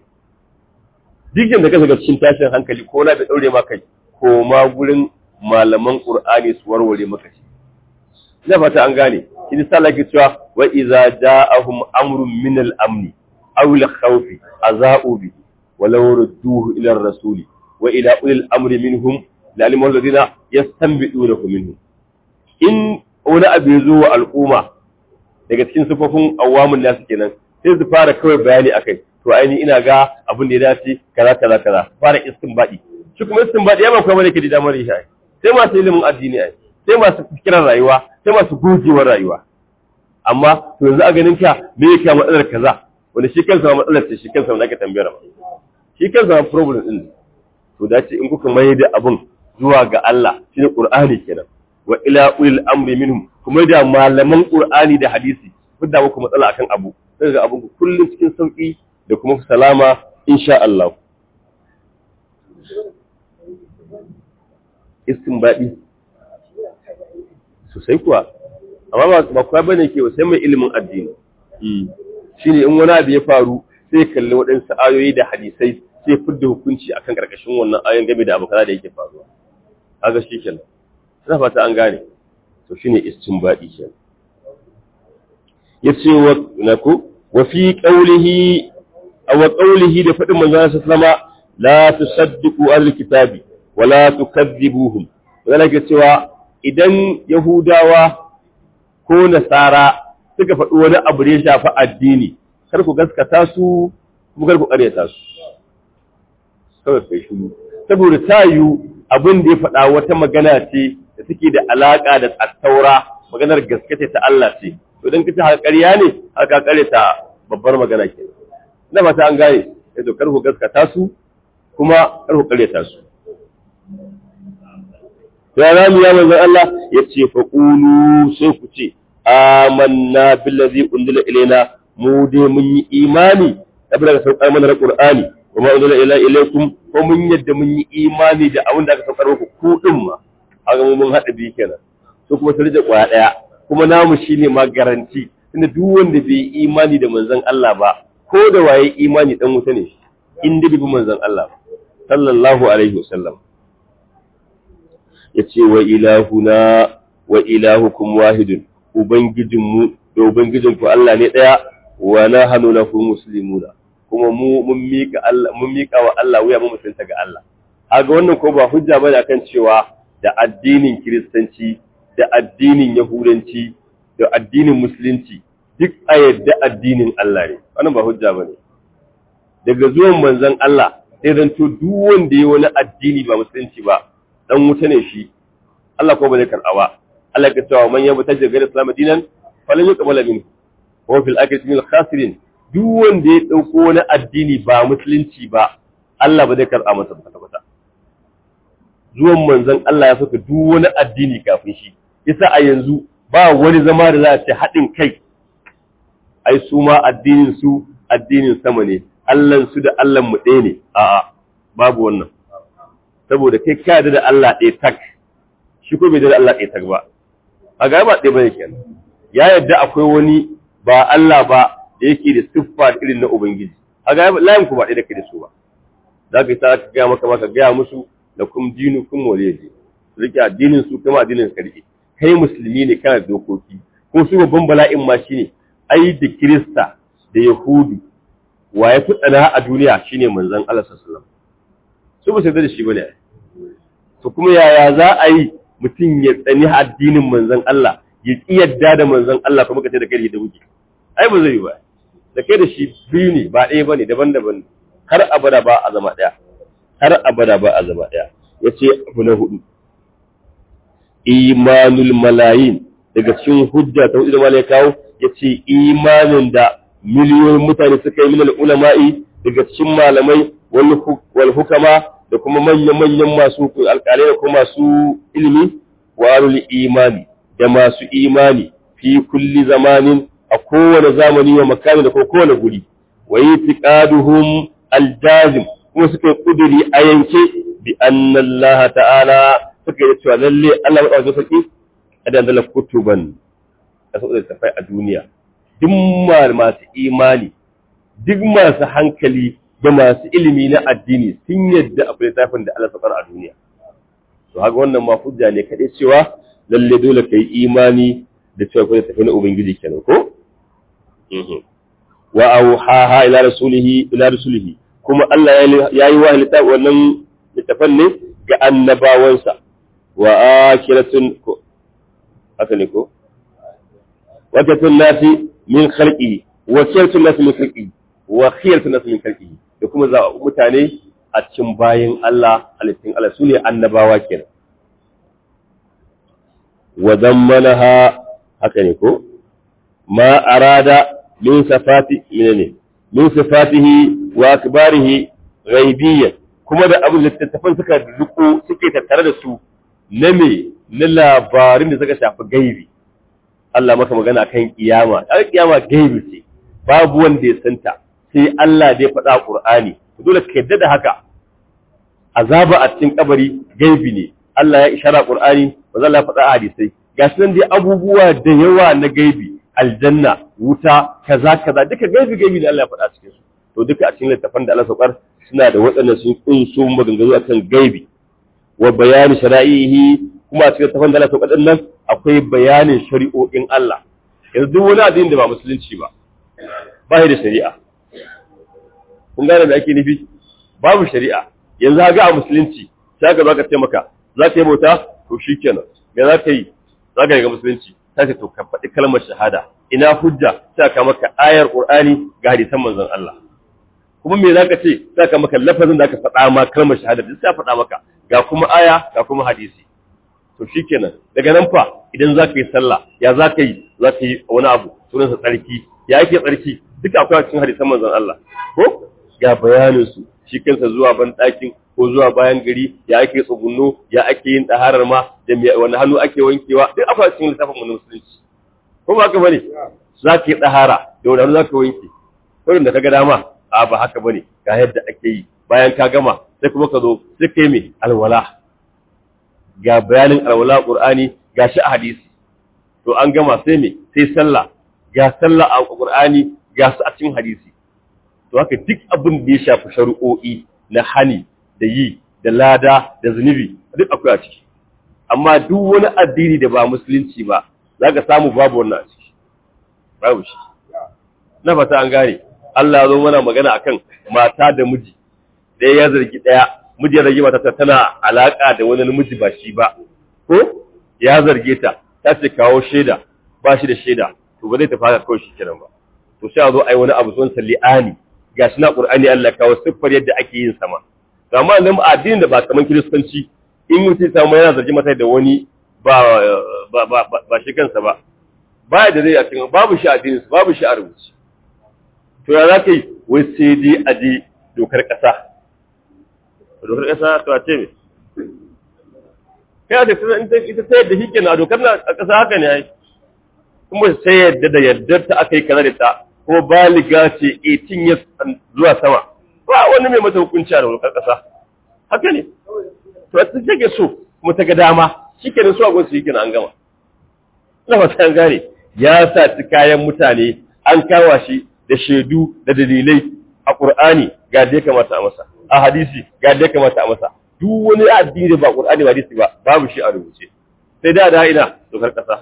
duk da ka shiga cikin tashin hankali ko na da daure maka kai ko ma gurin malaman Qur'ani su warware maka shi ina fata an gane shi sallah ke cewa wa idza ja'ahum amrun min al-amn aw al-khawfi aza'u bi walau rudduhu ila ar-rasuli wa ila ulil amri minhum la'alimu alladhina yastanbidunahu minhum in wani abu ya zo wa al'umma daga cikin sufofin awamun nasu kenan sai su fara kawai bayani akai to aini ina ga abin da ya dace kaza kaza kaza fara istinbadi shi kuma istinbadi ya ba kuma ne ke da damar yi sai masu ilimin addini ai sai masu fikirar rayuwa sai masu gogewar rayuwa amma to yanzu a ganin ka me yake matsalar kaza wanda shi kansa matsalar ce shi kansa wanda aka tambayar ba shi kansa problem din to dace in kuka mai da abun zuwa ga Allah shine Qur'ani kenan wa ila ulil amri minhum kuma da malaman Qur'ani da hadisi da muku matsala akan abu sai ga abun kullum cikin sauki da kuma salama insha Allah istinbadi sosai kuwa amma ba kuwa bane ke sai mai ilimin addini shine in wani abu ya faru sai kalli waɗansu ayoyi da hadisai sai fidda hukunci akan karkashin wannan ayoyin game da abu kaza da yake faruwa kaga shikenan ina fata an gane to shine istinbadi kenan yace wa naku wa fi qawlihi aw qawlihi da fadin manzon sallama la tusaddiqu al-kitabi wa la tukadzibuhum wala ke cewa idan yahudawa ko nasara suka faɗi wani abu da ya shafi addini kar ku gaskata su kuma kar ku ƙaryata su kawai kai shi saboda ta yiwu abin da ya faɗa wata magana ce da take da alaƙa da attaura maganar gaske ta Allah ce to idan kace haka ƙarya ne haka ƙaryata babbar magana ke ina ba ta an gane sai to kar ku gaskata su kuma kar ku ƙaryata su ya zamu ya manzon Allah yace fa qulu sai ku ce amanna billazi unzila ilaina mu dai mun yi imani da daga saukar mana Qur'ani wa ma unzila ila ilaikum ko mun yadda mun yi imani da abin da aka saukar muku ku din ma haka mu mun hada bi kenan to kuma sai da kwaya daya kuma namu shine ma garanti tunda duk wanda bai yi imani da manzon Allah ba ko da waye imani dan wuta ne in da bi manzon Allah sallallahu alaihi wasallam yace wa ilahuna wa ilahukum wahidun ubangijinmu da ubangijinku Allah ne ɗaya wa nahnu lahu muslimuna kuma mu mun mika Allah mun mika wa Allah wuya mu musulunta ga Allah kaga wannan ko ba hujja bane akan cewa da addinin kiristanci da addinin yahudanci da addinin musulunci duk a yadda addinin Allah ne wannan ba hujja bane daga zuwan manzon Allah sai zan to duk wanda ya wani addini ba musulunci ba dan wuta ne shi Allah ko ba zai karɓa ba Allah ya cewa man yabu tajir ga Islam dinan falan yuqbala minhu wa fil akhirati min khasirin duk wanda ya dauko wani addini ba musulunci ba Allah ba zai karɓa masa ba kwata zuwan manzon Allah ya saka duk wani addini kafin shi yasa a yanzu ba wani zama da za a ce haɗin kai ai su ma addinin su addinin sama ne Allahn su da Allah mu ɗaya ne a'a babu wannan saboda kai ka da Allah ɗaya tak shi ko bai da Allah ɗaya tak ba a ga ba ɗaya bane kenan ya yadda akwai wani ba Allah ba da yake da siffa irin na ubangiji a ga layin ku ba ɗaya da kai da su ba za ka yi sa ka gaya maka maka gaya musu da kum dinu kum waliyaji rike addinin su kuma addinin ka rike kai musulmi ne kana da dokoki ko su babban bala'in ma shine ai da kirista da yahudu wa ya fi tsana a duniya shine manzon Allah sallallahu alaihi wasallam su ba su da shi bane to kuma yaya za a yi mutum ya tsani addinin manzon Allah ya ki yadda da manzon Allah kuma ka ce da kai da wuce ai ba zai yi ba da kai da shi biyu ne ba ɗaya bane daban-daban har abada ba a zama ɗaya har abada ba a zama ɗaya yace abu na hudu imanul malayin daga cikin hujja ta hudu da malai kawo yace imanin da miliyoyin mutane suka yi minal ulama'i daga cikin malamai wal hukama da kuma manyan-manyan masu alƙalai da kuma masu ilimi wa imani da masu imani fi kulli zamanin a kowane zamani wa makami da kowane guri wa yi tiƙaduhun aljazim kuma suka yi ƙuduri a yanke bi annallaha ta'ala suka yi cewa lalle Allah maɗa sarki a dandala kutuban da su tafai a duniya duk masu imani duk masu hankali da masu ilimi na addini sun yadda akwai littafin da Allah sakar a duniya to haka wannan ma hujja ne kaɗai cewa lalle dole ka yi imani da cewa akwai littafi na ubangiji kenan ko wa auhaha ila rasulihi ila rasulihi kuma Allah ya yi wa littafi wannan littafan ne ga annabawansa wa akiratun ko haka ne ko wakatun nasi min khalqihi wa khiyartun nasi min khalqihi wa khiyartun nasi min khalqihi da kuma za mutane a cikin bayin Allah halittun Allah sune annabawa kenan wa zammanaha haka ne ko ma arada min safati menene min sifatihi wa akbarihi ghaibiyyan kuma da abin da tattafan suka riko suke tattare da su na me na labarin da suka shafi gaibi Allah maka magana kan kiyama ai kiyama gaibi ce babu wanda ya santa sai Allah da ya faɗa a Qur'ani dole ka yadda da haka azaba a cikin kabari gaibi ne Allah ya ishara Qur'ani ba zan faɗa a hadisai gashi nan dai abubuwa da yawa na gaibi aljanna wuta kaza kaza duka gaibi gaibi da Allah ya faɗa cikin su to duka a cikin littafan da Allah saukar suna da waɗannan sun kunso maganganu akan gaibi wa bayani shara'ihi kuma a cikin littafan da Allah saukar nan akwai bayanin shari'o'in Allah yanzu duk wani addini da ba musulunci ba ba da shari'a kun gane da ake nufi babu shari'a yanzu ga a musulunci sai ka zaka ce maka za ka yi bauta to shikenan me za ka yi za ka yi ga musulunci sai to ka faɗi kalmar shahada ina hujja sai ka maka ayar qur'ani ga hadisan manzon Allah kuma me zaka ce sai ka maka lafazin da ka faɗa ma kalmar shahada duk sai faɗa maka ga kuma aya ga kuma hadisi to shikenan daga nan fa idan za ka yi sallah ya za ka yi za ka yi wani abu sunansa tsarki ya ake tsarki duka akwai cikin hadisan manzon Allah ko ga bayanin su shi kansa zuwa ban ɗakin ko zuwa bayan gari ya ake tsugunno ya ake yin ɗaharar ma da wani hannu ake wankewa duk akwai cikin littafin mu musulunci ko ba haka bane za ka yi ɗahara da wani hannu za ka wanke wurin da ka ga dama a ba haka bane ga yadda ake yi bayan ka gama sai kuma ka zo sai ka yi mai alwala ga bayanin alwala qur'ani ga shi a hadisi to an gama sai me sai sallah ga sallah a qur'ani ga su a cikin hadisi to haka duk abin da ya shafi shari'o'i na hani da yi da lada da zunubi duk akwai a ciki amma duk wani addini da ba musulunci ba za ka samu babu wannan a ciki babu shi na fata an gane Allah ya zo mana magana akan mata da miji ɗaya ya zargi ɗaya miji ya zargi mata tana alaka da wani namiji ba shi ba ko ya zarge ta ta ce kawo shaida ba shi da shaida to ba zai tafi haka kawai shi kenan ba to sai a zo a yi wani abu son li'ani ga shi na qur'ani Allah kawo siffar yadda ake yin sama to amma nan addinin da ba kaman kiristanci in mutum samu yana zargi mata da wani ba ba ba ba shi kansa ba ba da zai a cikin babu shi addinin su babu shi a rubuce to ya za ka yi wai sai dai a je dokar ƙasa dokar ƙasa to a ce me kai da ita sai yadda shi kenan a dokar na a ƙasa haka ne ai kuma sai yadda da yardar ta aka yi kaza da ta ko baliga ce 18 years zuwa sama ba wani mai mata hukunci a dokar ƙasa haka ne to ta take so kuma ta ga dama shi kenan su a gunsu shi kenan an gama ina fata an gane ya sa ci kayan mutane an kawa shi da shaidu da dalilai a Qur'ani ga da ya kamata a masa a hadisi ga da ya kamata a masa duk wani addini da ba Qur'ani ba hadisi ba babu shi a rubuce sai da da ina dokar kasa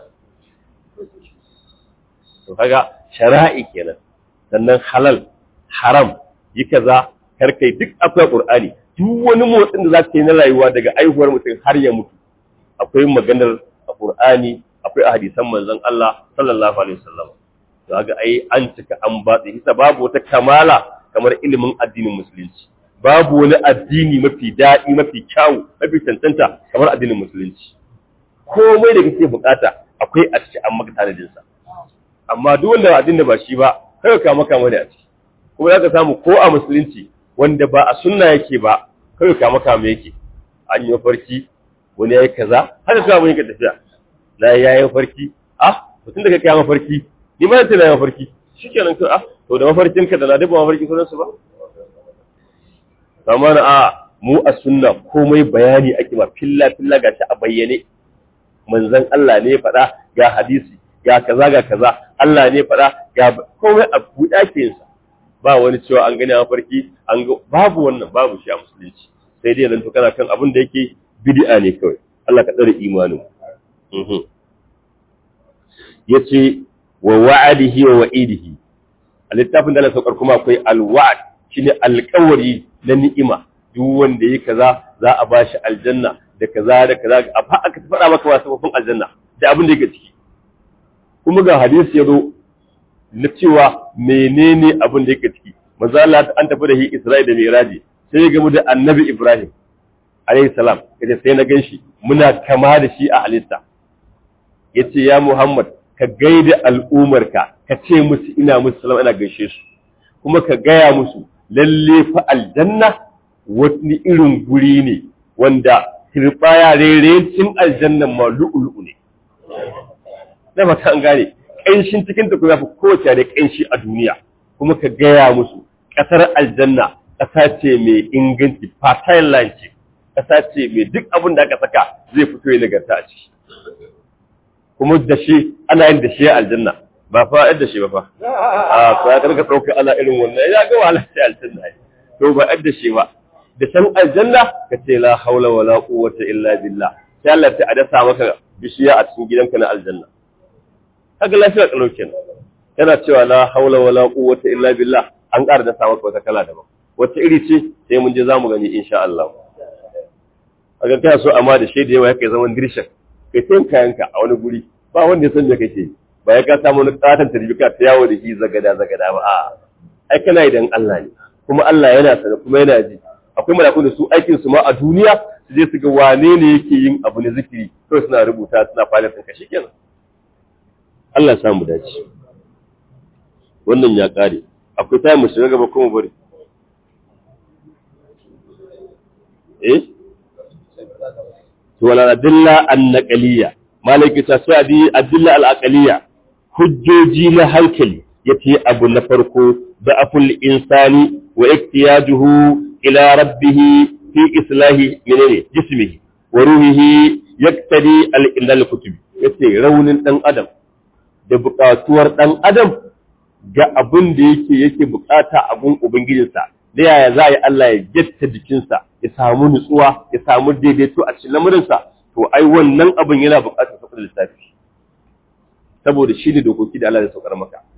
to kaga shari'i kenan sannan halal haram yi kaza kar kai duk akwai Qur'ani duk wani motsin da za ka yi na rayuwa daga aihuwar mutum har ya mutu akwai maganar a Qur'ani akwai a hadisan manzon Allah sallallahu alaihi wasallam to ga ai an cika an batsi hisa babu wata kamala kamar ilimin addinin musulunci babu wani addini mafi daɗi mafi kyawu mafi tantanta kamar addinin musulunci komai da kake bukata akwai a cikin an maka tanadin sa amma duk wanda addini ba shi ba kai ka maka mai a ciki kuma zaka samu ko a musulunci wanda ba a sunna yake ba kai ka maka mai yake an yi farki wani yayi kaza haka ka mun yi tafiya na yayi farki ah mutum da kake yayi farki ni ma tana yayi farki shikenan ka ah to da mafarkin ka da na duba mafarki sunan su ba amma na a mu a sunna komai bayani ake ma filla filla gashi a bayyane manzon Allah ne faɗa ga hadisi ga kaza ga kaza Allah ne faɗa ga komai a buɗa ke sa ba wani cewa an gani a mafarki an ga babu wannan babu shi a musulunci sai dai zan to kana kan abin da yake bid'a ne kawai Allah ka tsare imanin yace wa wa'adihi wa wa'idihi a littafin da Allah saukar kuma akwai alwa'd shine alƙawari na ni'ima duk wanda yi kaza za a bashi aljanna da kaza da kaza a fa aka faɗa maka wasu kofin aljanna da abin da yake ciki kuma ga hadisi ya zo na cewa menene abin da yake ciki manzo Allah an tafi da shi Isra'ila da Miraji sai ya gamu da Annabi Ibrahim alayhi salam kace sai na ganshi muna kama da shi a halitta yace ya Muhammad ka gaida al'umarka ka ce musu ina musu salama ina gaishe su kuma ka gaya musu lalle fa aljanna wani irin guri ne wanda turbaya rerencin aljannan ma lu'ulu'u ne na mata an gane ƙanshin cikin ta kuma fi kowace da ƙanshi a duniya kuma ka gaya musu ƙasar aljanna ƙasa ce mai inganci fertile land ce ƙasa ce mai duk abin da aka saka zai fito ya nagarta a ciki kuma da shi ana yin da shi aljanna ba fa yadda shi ba fa a ko ya karka dauka ana irin wannan ya ga wahala sai aljanna to ba yadda shi ba da san aljanna ka ce la haula wala quwwata illa billah sai Allah ta adasa maka bishiya a cikin gidanka na aljanna kaga lafiya kalau kenan yana cewa la haula wala quwwata illa billah an ƙara da sa maka wata kala daban wata iri ce sai mun je zamu gani insha Allah kaga kai so amma da shaida yawa yake zaman dirshan kai sai kayanka a wani guri ba wanda ya san me kake ba ya ka samu wani katon tarbika ta yawo da shi zagada zagada ba a ai kana idan Allah ne kuma Allah yana sani kuma yana ji akwai malakun da su aikin su ma a duniya su je su ga wane ne yake yin abu na zikiri to suna rubuta suna fara tsinka shikenan Allah ya samu dace wannan ya kare akwai tayi mu shiga gaba kuma bari eh to wala adilla an-naqliyya malaki ta sadi adilla al-aqliyya hujjoji na hankali yace abu na farko da aful insani wa iktiyajuhu ila rabbih fi islahi minne jismihi wa ruhihi yaktadi al-indal kutub yace raunin dan adam da buƙatuwar dan adam ga abin da yake yake bukata abun ubangijinsa da yaya za a yi Allah ya getta jikinsa ya samu nutsuwa ya samu daidaito a cikin lamurinsa to ai wannan abin yana buƙatar saukar lissafi saboda shi ne dokoki da Allah ya saukar maka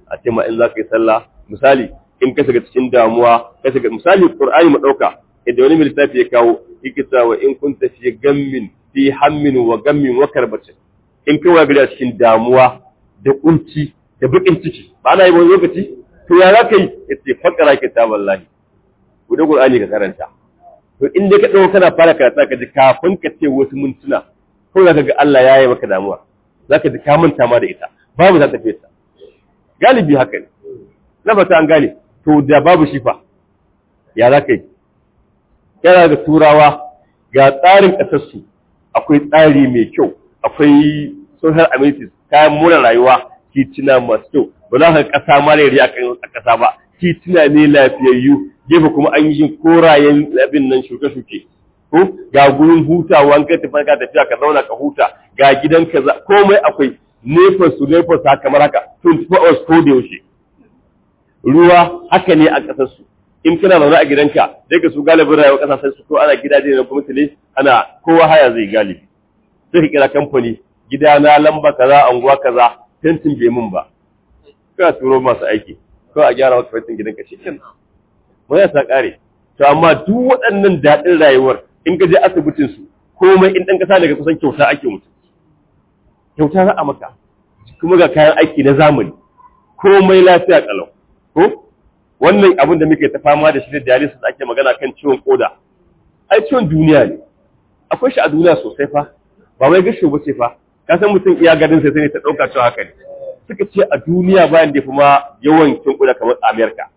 a ce ma in za ka yi sallah misali in ka shiga cikin damuwa ka shiga misali qur'ani mu dauka idan wani mai lissafi ya kawo yake cewa in kun tafi gammin fi hammin wa gammin wa karbatin in kai wa gari a cikin damuwa da kunci da bakin ciki ba na yi wani lokaci to ya za ka yi yace fakara kitaballahi guda qur'ani ka karanta to in dai ka dauko kana fara karatu ka ji kafin ka ce wasu mintuna ko za ka ga Allah ya yi maka damuwa za ka ji ka manta ma da ita babu za ta fesa galibi haka ne na fata an gane to da babu shi fa ya za ka yi yana da turawa ga tsarin ƙasarsu akwai tsari mai kyau akwai social amenities kayan more rayuwa titina masu kyau ba za ka ƙasa marari a ƙasa ba titina ne lafiyayyu gefe kuma an yi korayen abin nan shuke-shuke ko ga gurin hutawa an kai tafiya ka tafiya ka zauna ka huta ga gidan ka komai akwai nefas su nefas ha kamar haka 24 hours ko da yaushe ruwa haka ne a ƙasar su in kana zaune a gidanka sai ka su galibin rayuwar ƙasashen su ko ana gidaje na gwamnati ne ana kowa haya zai galibi sai ka kira kamfani gida na lamba kaza anguwa kaza tentin bai mun ba ka turo masu aiki ko a gyara maka fentin gidanka shi kenan mun ya sa kare to amma duk waɗannan daɗin rayuwar in ka je asibitin su komai in ɗan ƙasa daga kusan kyauta ake mutu kyauta za a maka kuma ga kayan aiki na zamani komai lafiya kalau ko wannan abin da muke ta fama da shi da dialysis ake magana kan ciwon koda ai ciwon duniya ne akwai shi a duniya sosai fa ba wai gasho ba ce fa ka san mutum iya gadin sai sai ta dauka cewa haka ne suka ce a duniya bayan da kuma yawan ciwon koda kamar America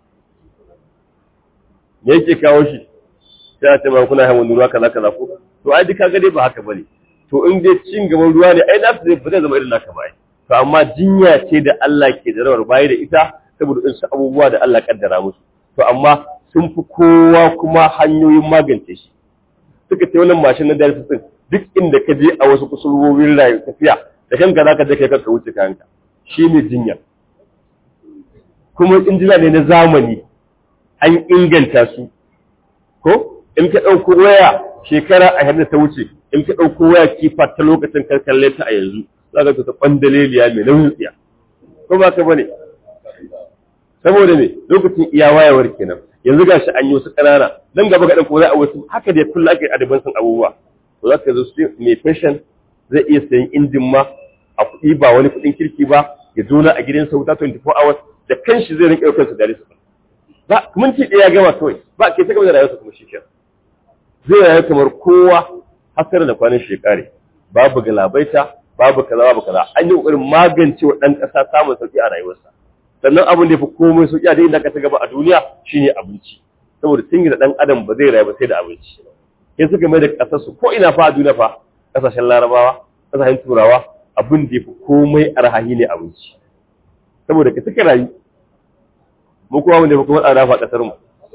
me yake kawo shi sai a ce ma kuna hawan ruwa kaza kaza ko to ai duka gade ba haka bane to in dai cin gaban ruwa ne ai nasu zai zai zama irin naka bai to amma jinya ce da Allah ke da rawar bayi da ita saboda in su abubuwa da Allah kaddara musu to amma sun fi kowa kuma hanyoyin magance shi suka ce wannan mashin na dialysis din duk inda ka je a wasu kusurwowin rayu tafiya da kanka zaka je kai kanka wuce kanka shi ne jinya kuma injina ne na zamani an inganta su ko in ka ɗauko waya shekara a da ta wuce in ka ɗauko waya kifa ta lokacin karkalle ta a yanzu za ka ta ɓandaleliya mai nauyin tsiya ko ba ka bane saboda me lokacin iya wayawar kenan yanzu gashi an yi wasu ƙanana nan gaba ga ko za a wasu haka da kullu ake adaban san abubuwa to za ka zo su mai fashion zai iya sayan injin ma a kuɗi ba wani kuɗin kirki ba ya zo na a gidansa wuta 24 hours da kanshi zai rinƙa ɗaukar su da su ba minti ɗaya gama kawai ba ke ta gaba da rayuwarsa kuma shi kenan zai rayu kamar kowa hasar da kwanan shekare babu galabaita babu kaza babu kaza an yi kokarin magance wa ɗan ƙasa samun sauki a rayuwarsa sannan abin da ya fi komai sauki a inda ka ta gaba a duniya shine abinci saboda tun da ɗan adam ba zai rayu ba sai da abinci sai suka mai da ƙasar su ko ina fa a duniya fa ƙasashen larabawa ƙasashen turawa abin da ya fi komai arhahi ne abinci saboda ka suka rayu mu kuma wanda ya fi kuma tsada fa ƙasar mu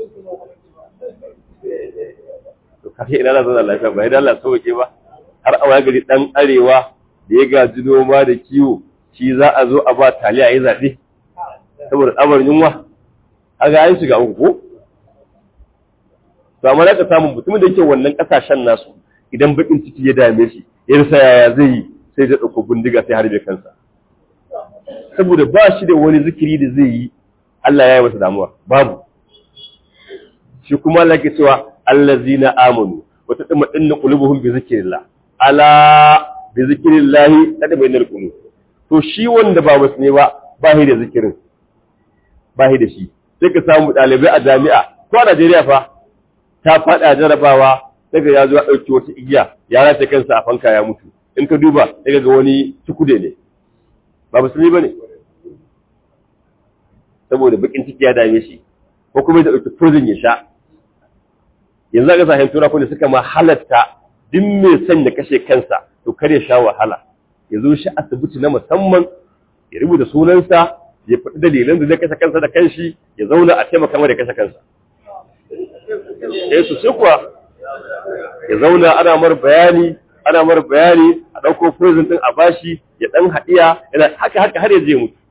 kake ina na zauna lafiya ba idan Allah sauke ba har a waya gari dan arewa da ya gaji noma da kiwo shi za a zo a ba taliya ya zaɓe saboda tsabar yunwa a ga an shiga uku ko to amma ka samu mutumin da yake wannan kasashen nasu idan bakin ciki ya dame shi ya rasa yaya zai yi sai da ɗauko bindiga sai harbe kansa saboda ba shi da wani zikiri da zai yi Allah ya yi masa damuwa babu shi kuma Allah ke cewa allazina amanu wa tatma'innu qulubuhum bi zikrillah ala bi zikrillah tatma'innul qulub to shi wanda ba musulmi ba ba shi da zikirin ba shi da shi sai ka samu dalibai a jami'a ko a Najeriya fa ta fada jarabawa daga ya zo ya dauki wata igiya ya rasa kansa a fanka ya mutu in ka duba daga ga wani tukude ne ba musulmi bane saboda bakin ciki ya dame shi ko kuma ya dauki prison ya sha yanzu ga sahin tura kuma suka ma halatta duk mai son ya kashe kansa to kare sha wahala ya zo shi asibiti na musamman ya rubuta sunansa ya faɗi dalilan da zai kashe kansa da kanshi ya zauna a taimaka mai da kashe kansa eh su sai kuwa ya zauna ana mar bayani ana mar bayani a ɗauko prison ɗin a bashi ya ɗan haɗiya yana haka haka har ya je mutu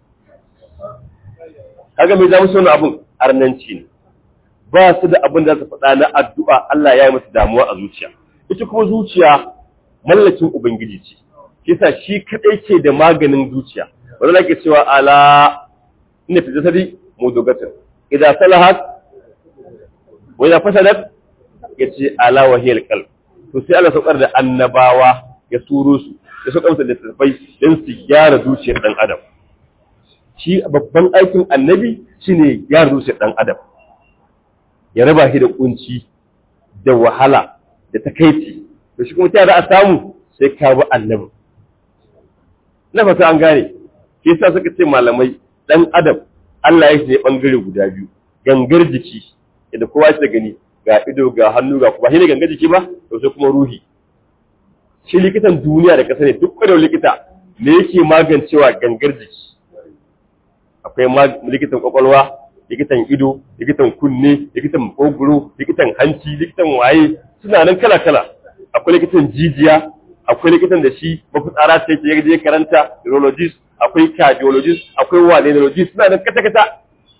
kaga mai za mu so abun arnanci ne ba su da abin da su faɗa na addu'a Allah ya yi musu damuwa a zuciya. Ita kuma zuciya mallakin Ubangiji ce, kisa shi kaɗai ke da maganin zuciya, wanda ke cewa ala inna fi jasadi mudghatan idza salahat wa idza fasadat yace ala wahiyal qalb to sai Allah saukar da annabawa ya turo su ya saukar da littattafai don su gyara zuciyar dan adam shi babban aikin annabi shine gyara zuciyar dan adam ya raba shi da kunci da wahala da takaici to shi kuma ta za a samu sai ka bi annabi na fata an gane shi yasa suka ce malamai dan adam Allah ya shi ne bangare guda biyu gangar jiki da kowa shi da gani ga ido ga hannu ga kuma shi ne gangar jiki ba to sai kuma ruhi shi likitan duniya da kasa ne duk kwadar likita me yake magancewa gangar jiki akwai likitan kwakwalwa likitan ido likitan kunne likitan makogoro likitan hanci likitan waye suna nan kala kala akwai likitan jijiya akwai likitan da shi mafitsara ce ke je karanta urologist akwai cardiologist akwai waneologist suna nan kata kata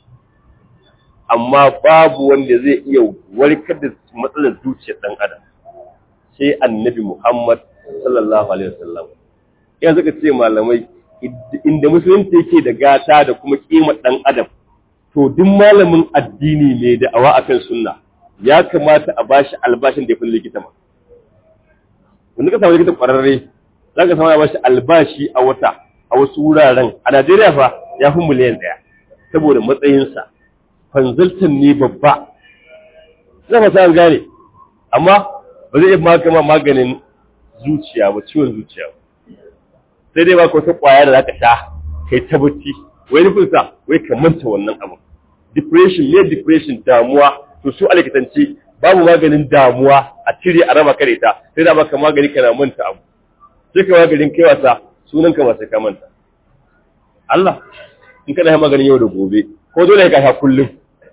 amma babu wanda zai iya warkar da matsalar zuciyar dan adam sai annabi Muhammad sallallahu alaihi wasallam yanzu ka ce malamai inda musulunci yake da gata da kuma kima dan adam to duk malamin addini mai da'awa akan sunna ya kamata a bashi albashin da ya fi likita ma wanda ka samu likita kwararre za ka samu ya bashi albashi a wata a wasu wuraren a Najeriya fa ya fi miliyan ɗaya saboda matsayinsa consultant ne babba zai fasa an gane amma ba zai iya magama maganin zuciya ba ciwon zuciya ba sai dai ba ka wata kwaya da za ka sha kai ta bacci wai nufin sa wai ka manta wannan abu depression ne depression damuwa to su alikitanci babu maganin damuwa a cire a raba kare ta sai da baka magani kana manta abu sai ka maganin kai wasa sunan ka ba sai ka manta Allah in kana yi maganin yau da gobe ko dole ka sha kullum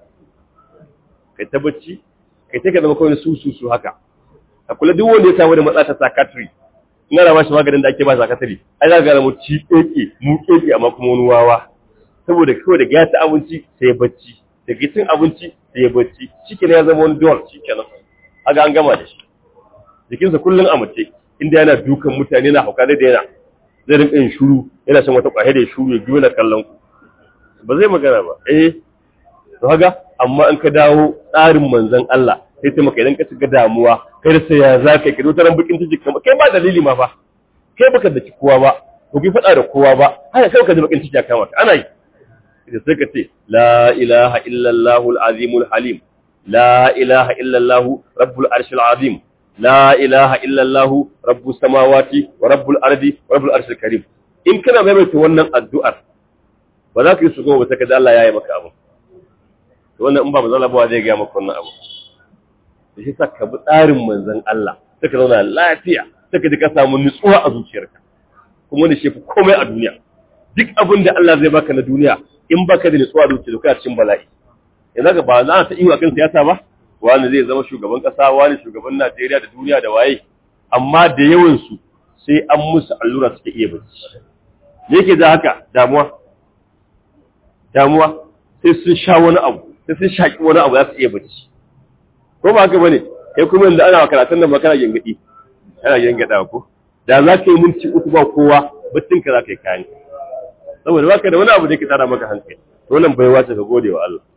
kai ta bacci kai ta ka zama kawai su su su haka a kula duk wanda ya samu da matsala ta psychiatry in ana ba shi maganin da ake ba psychiatry ai za ka gane mu ci keke mu keke amma kuma wani wawa saboda kawai da ya ci abinci sai ya bacci daga cin abinci sai ya bacci shike ya zama wani dole shikenan aga an gama da shi jikinsa kullum a mace inda yana dukan mutane na hauka da yana zai rinka yin shuru yana shan wata kwahe da ya shuru ya biyo na kallon ku ba zai magana ba eh to haga amma in ka dawo tsarin manzon Allah sai ta maka idan ka shiga damuwa kai da sai ya za ka kai wata bakin ciki kamar kai ba dalili ma fa kai baka da kowa ba ko ki faɗa da kowa ba haka kai ka ji bakin ciki a kama ana yi da sai ka ce la ilaha illallahu al-azimul halim la ilaha illallahu rabbul arshil azim la ilaha illallahu rabbus samawati wa rabbul ardi wa rabbul arshil karim in kana maimaita wannan addu'ar ba za ka yi shugo ba sai ka ji Allah ya yi maka abu to wannan in ba manzon Allah ba zai ga maka wannan abu da shi sa ka bi tsarin manzon Allah sai ka zauna lafiya sai ka ji ka samu nutsuwa a zuciyarka kuma wani shi komai a duniya duk abin da Allah zai baka na duniya in baka da nutsuwa da zuciya kana cikin bala'i yanzu ga ba za ta iya akan siyasa ba wani zai zama shugaban kasa wani shugaban Najeriya da duniya da waye amma da yawan su sai an musu allura suke iya bacci me yake da haka damuwa damuwa sai sun sha wani abu sai sun shaki wani abu za su iya bacci ko ba haka bane kai kuma yanzu ana karatun nan makana gengadi ana gengada ko da za ka yi minti uku ba kowa baccin ka za ka yi kayan saboda baka da wani abu da ke tara maka hankali wannan bai wace ka gode wa Allah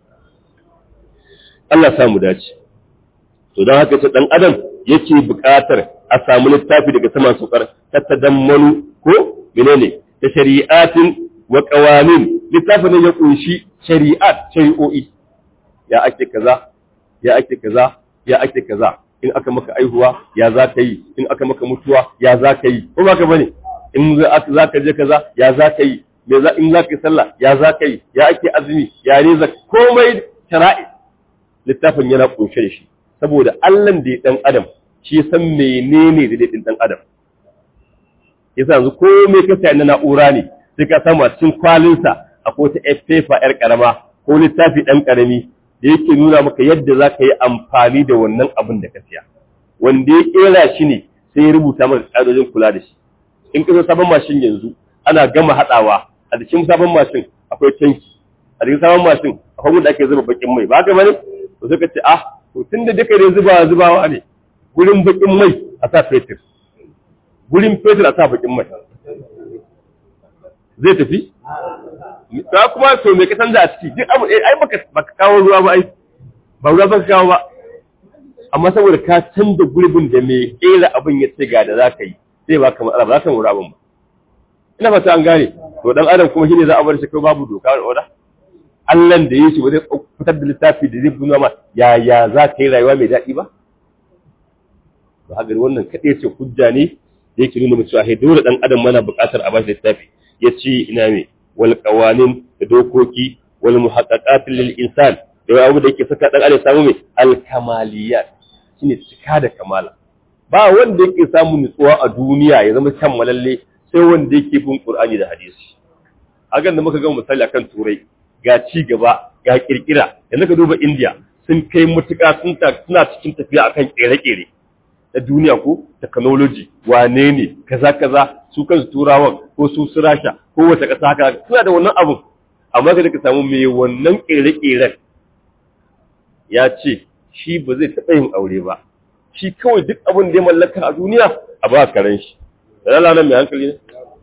Allah samu dace to don haka ce dan adam yake buƙatar a samu littafi daga saman sukar ta tadammanu ko menene da shari'atin wa qawanin littafin ne ya kunshi shari'at shari'o'i ya ake kaza ya ake kaza ya ake kaza in aka maka aihuwa ya za ka yi in aka maka mutuwa ya za ka yi ko ba ka bane in za ka je kaza ya za ka yi me za in za ka yi sallah ya za ka yi ya ake azumi ya ne za komai shara'i littafin yana kunshe da shi saboda Allah da ya dan adam shi ya san menene da din dan adam yasa yanzu komai ka sai na na'ura ne sai ka samu a cikin kwalinsa akwai ta paper yar karama ko littafi dan karami da yake nuna maka yadda za ka yi amfani da wannan abin da ka siya wanda ya kera shi ne sai ya rubuta maka ƙa'idojin kula da shi in ka zo sabon mashin yanzu ana gama haɗawa a jikin sabon mashin akwai tanki a jikin sabon mashin akwai wanda ake zuba bakin mai ba ka bane to sai ka ce ah to tun da duka ne zuba zubawa ne gurin bakin mai a sa fetur gurin fetur a sa bakin mai zai tafi ta kuma to me ka canza a ciki duk abu ai baka baka kawo ruwa ba ai ba ruwa baka kawo ba amma saboda ka canza gurbin da mai kera abin ya ce ga da za ka yi sai ba ka matsala ba za ka mura abin ba ina fata an gane to dan adam kuma shine za a bar shi kai babu doka da oda Allah da yake ba zai fitar da littafi da zai nuna ma ya ya za ka yi rayuwa mai daɗi ba to haka wannan kaɗai ce hujja ne da yake nuna cewa hey dole dan adam mana buƙatar a bashi littafi ya ce ina me wal qawanin da dokoki wal muhaqqaqat lil insan da abu da yake saka dan adam samu me al kamaliyat shine cika da kamala ba wanda yake samu nutsuwa a duniya ya zama kammalalle sai wanda yake bin Qur'ani da hadisi hakan da muka ga misali akan turai ga ci gaba ga kirkira yanzu ka duba India sun kai mutuka sun ta suna cikin tafiya akan kere-kere da duniya ko technology wane ne kaza kaza su kansu turawan ko su su rasha ko wata kasa haka suna da wannan abun amma ka ka samu mai wannan kere-keren ya ce shi ba zai taɓa yin aure ba shi kawai duk abin da ya mallaka a duniya a ba karen shi da lalanan mai hankali ne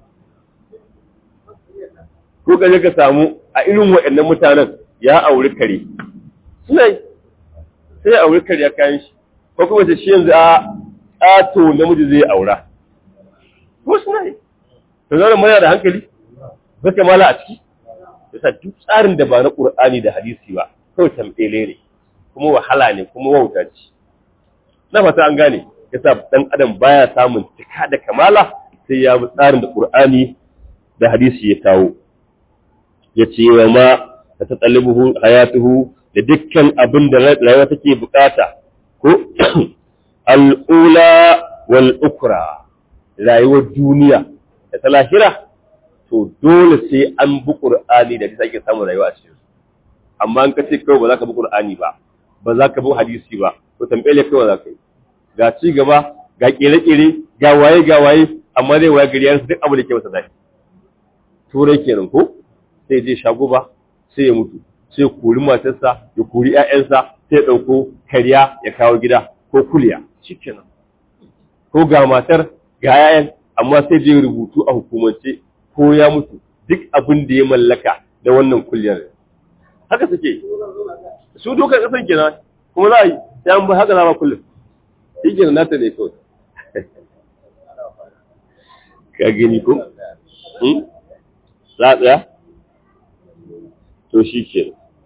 ko ka je ka samu a irin waɗannan mutanen ya auri kare suna yi sai ya auri kare ya kayan shi ko kuma ce shi yanzu a ƙato namiji zai aura ko suna yi to zaune mana da hankali ba mala a ciki yasa duk tsarin da ba na ƙur'ani da hadisi ba kawai tamɓele ne kuma wahala ne kuma wauta ce na fata an gane yasa dan adam baya samun cika da kamala sai ya bi tsarin da Qur'ani da hadisi ya kawo yace wa ma ta tatalibuhu hayatuhu da dukkan abin da rayuwa take bukata ko al-ula wal ukra rayuwar duniya da ta lahira to dole sai an bi Qur'ani da take samun rayuwa a cikin amma an kace kawai ba za ka bi Qur'ani ba ba za ka bi hadisi ba to tambaye kawai za ka yi ga ci gaba ga kere-kere ga waye ga waye amma zai waye gari yansu duk abu da ke masa zaki turai kenan ko sai je shago ba sai ya mutu sai kori matarsa ya kori ƴaƴansa sai ya ɗauko kariya ya kawo gida ko kuliya shikenan ko ga matar ga ƴaƴan amma sai je rubutu a hukumance ko ya mutu duk abin da ya mallaka da wannan kuliyar haka suke su dokar ƙasar kenan kuma za a yi sai an bi haka na ba kullum shi ke nata ne kawai ka gani ko? za a tsaya? to shi ke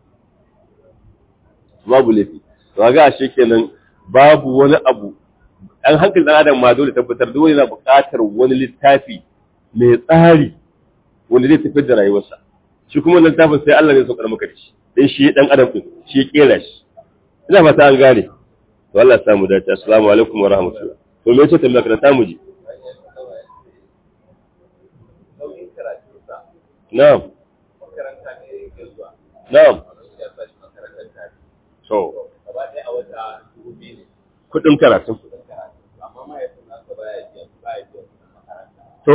babu laifi to ga shi kenan babu wani abu an hankali ɗan adam ma dole tabbatar dole na buƙatar wani littafi mai tsari wanda zai tafi da rayuwarsa shi kuma littafin sai Allah ne saukar maka da shi dan shi dan adam din shi ya kera shi ina fata an gane to Allah ya samu dace assalamu alaikum wa rahmatullah to me yace tambaya ka ta muji na'am na'am to kudin karatu to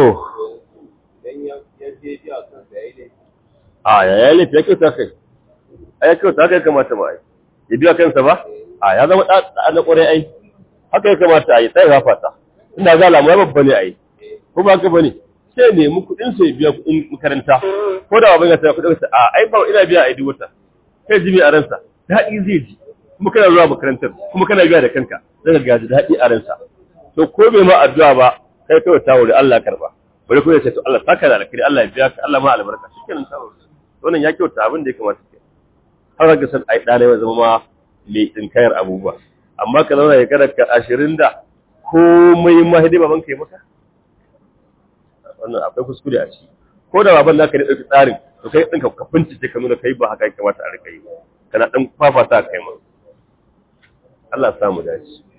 a ya yi laifi ya kyauta kai a ya kyauta haka ya kamata ma ai ya biya kansa ba a ya zama ɗa na ƙwarai ai haka ya kamata a yi tsaye fata ina ga alamu ya babba ne a yi ko ba haka ba ne sai nemi kuɗin sai biya kuɗin makaranta ko da babban ya saya kuɗin sa a ai ba ina biya a yi wata kai ji a ransa daɗi zai ji kuma kana zuwa makarantar kuma kana biya da kanka zaka ga daɗi a ransa to ko bai ma addu'a ba kai kawai ta wuri Allah karba bari ko ya ce to Allah saka da alkhairi Allah ya biya ka Allah ma albarka shikenan ta wuri wannan ya kyauta abin da ya kamata ke har ga san ai dare ya zama ma mai tsinkayar abubuwa amma ka zauna ya kada ka ashirin da komai ma hidi baban ka yi maka wannan akwai kuskure a ciki ko da baban naka ne ɗauki tsarin to kai ɗinka ka bincike ka nuna kai ba haka ya kamata a rika yi kana ɗan fafata kai ma Allah ya samu dace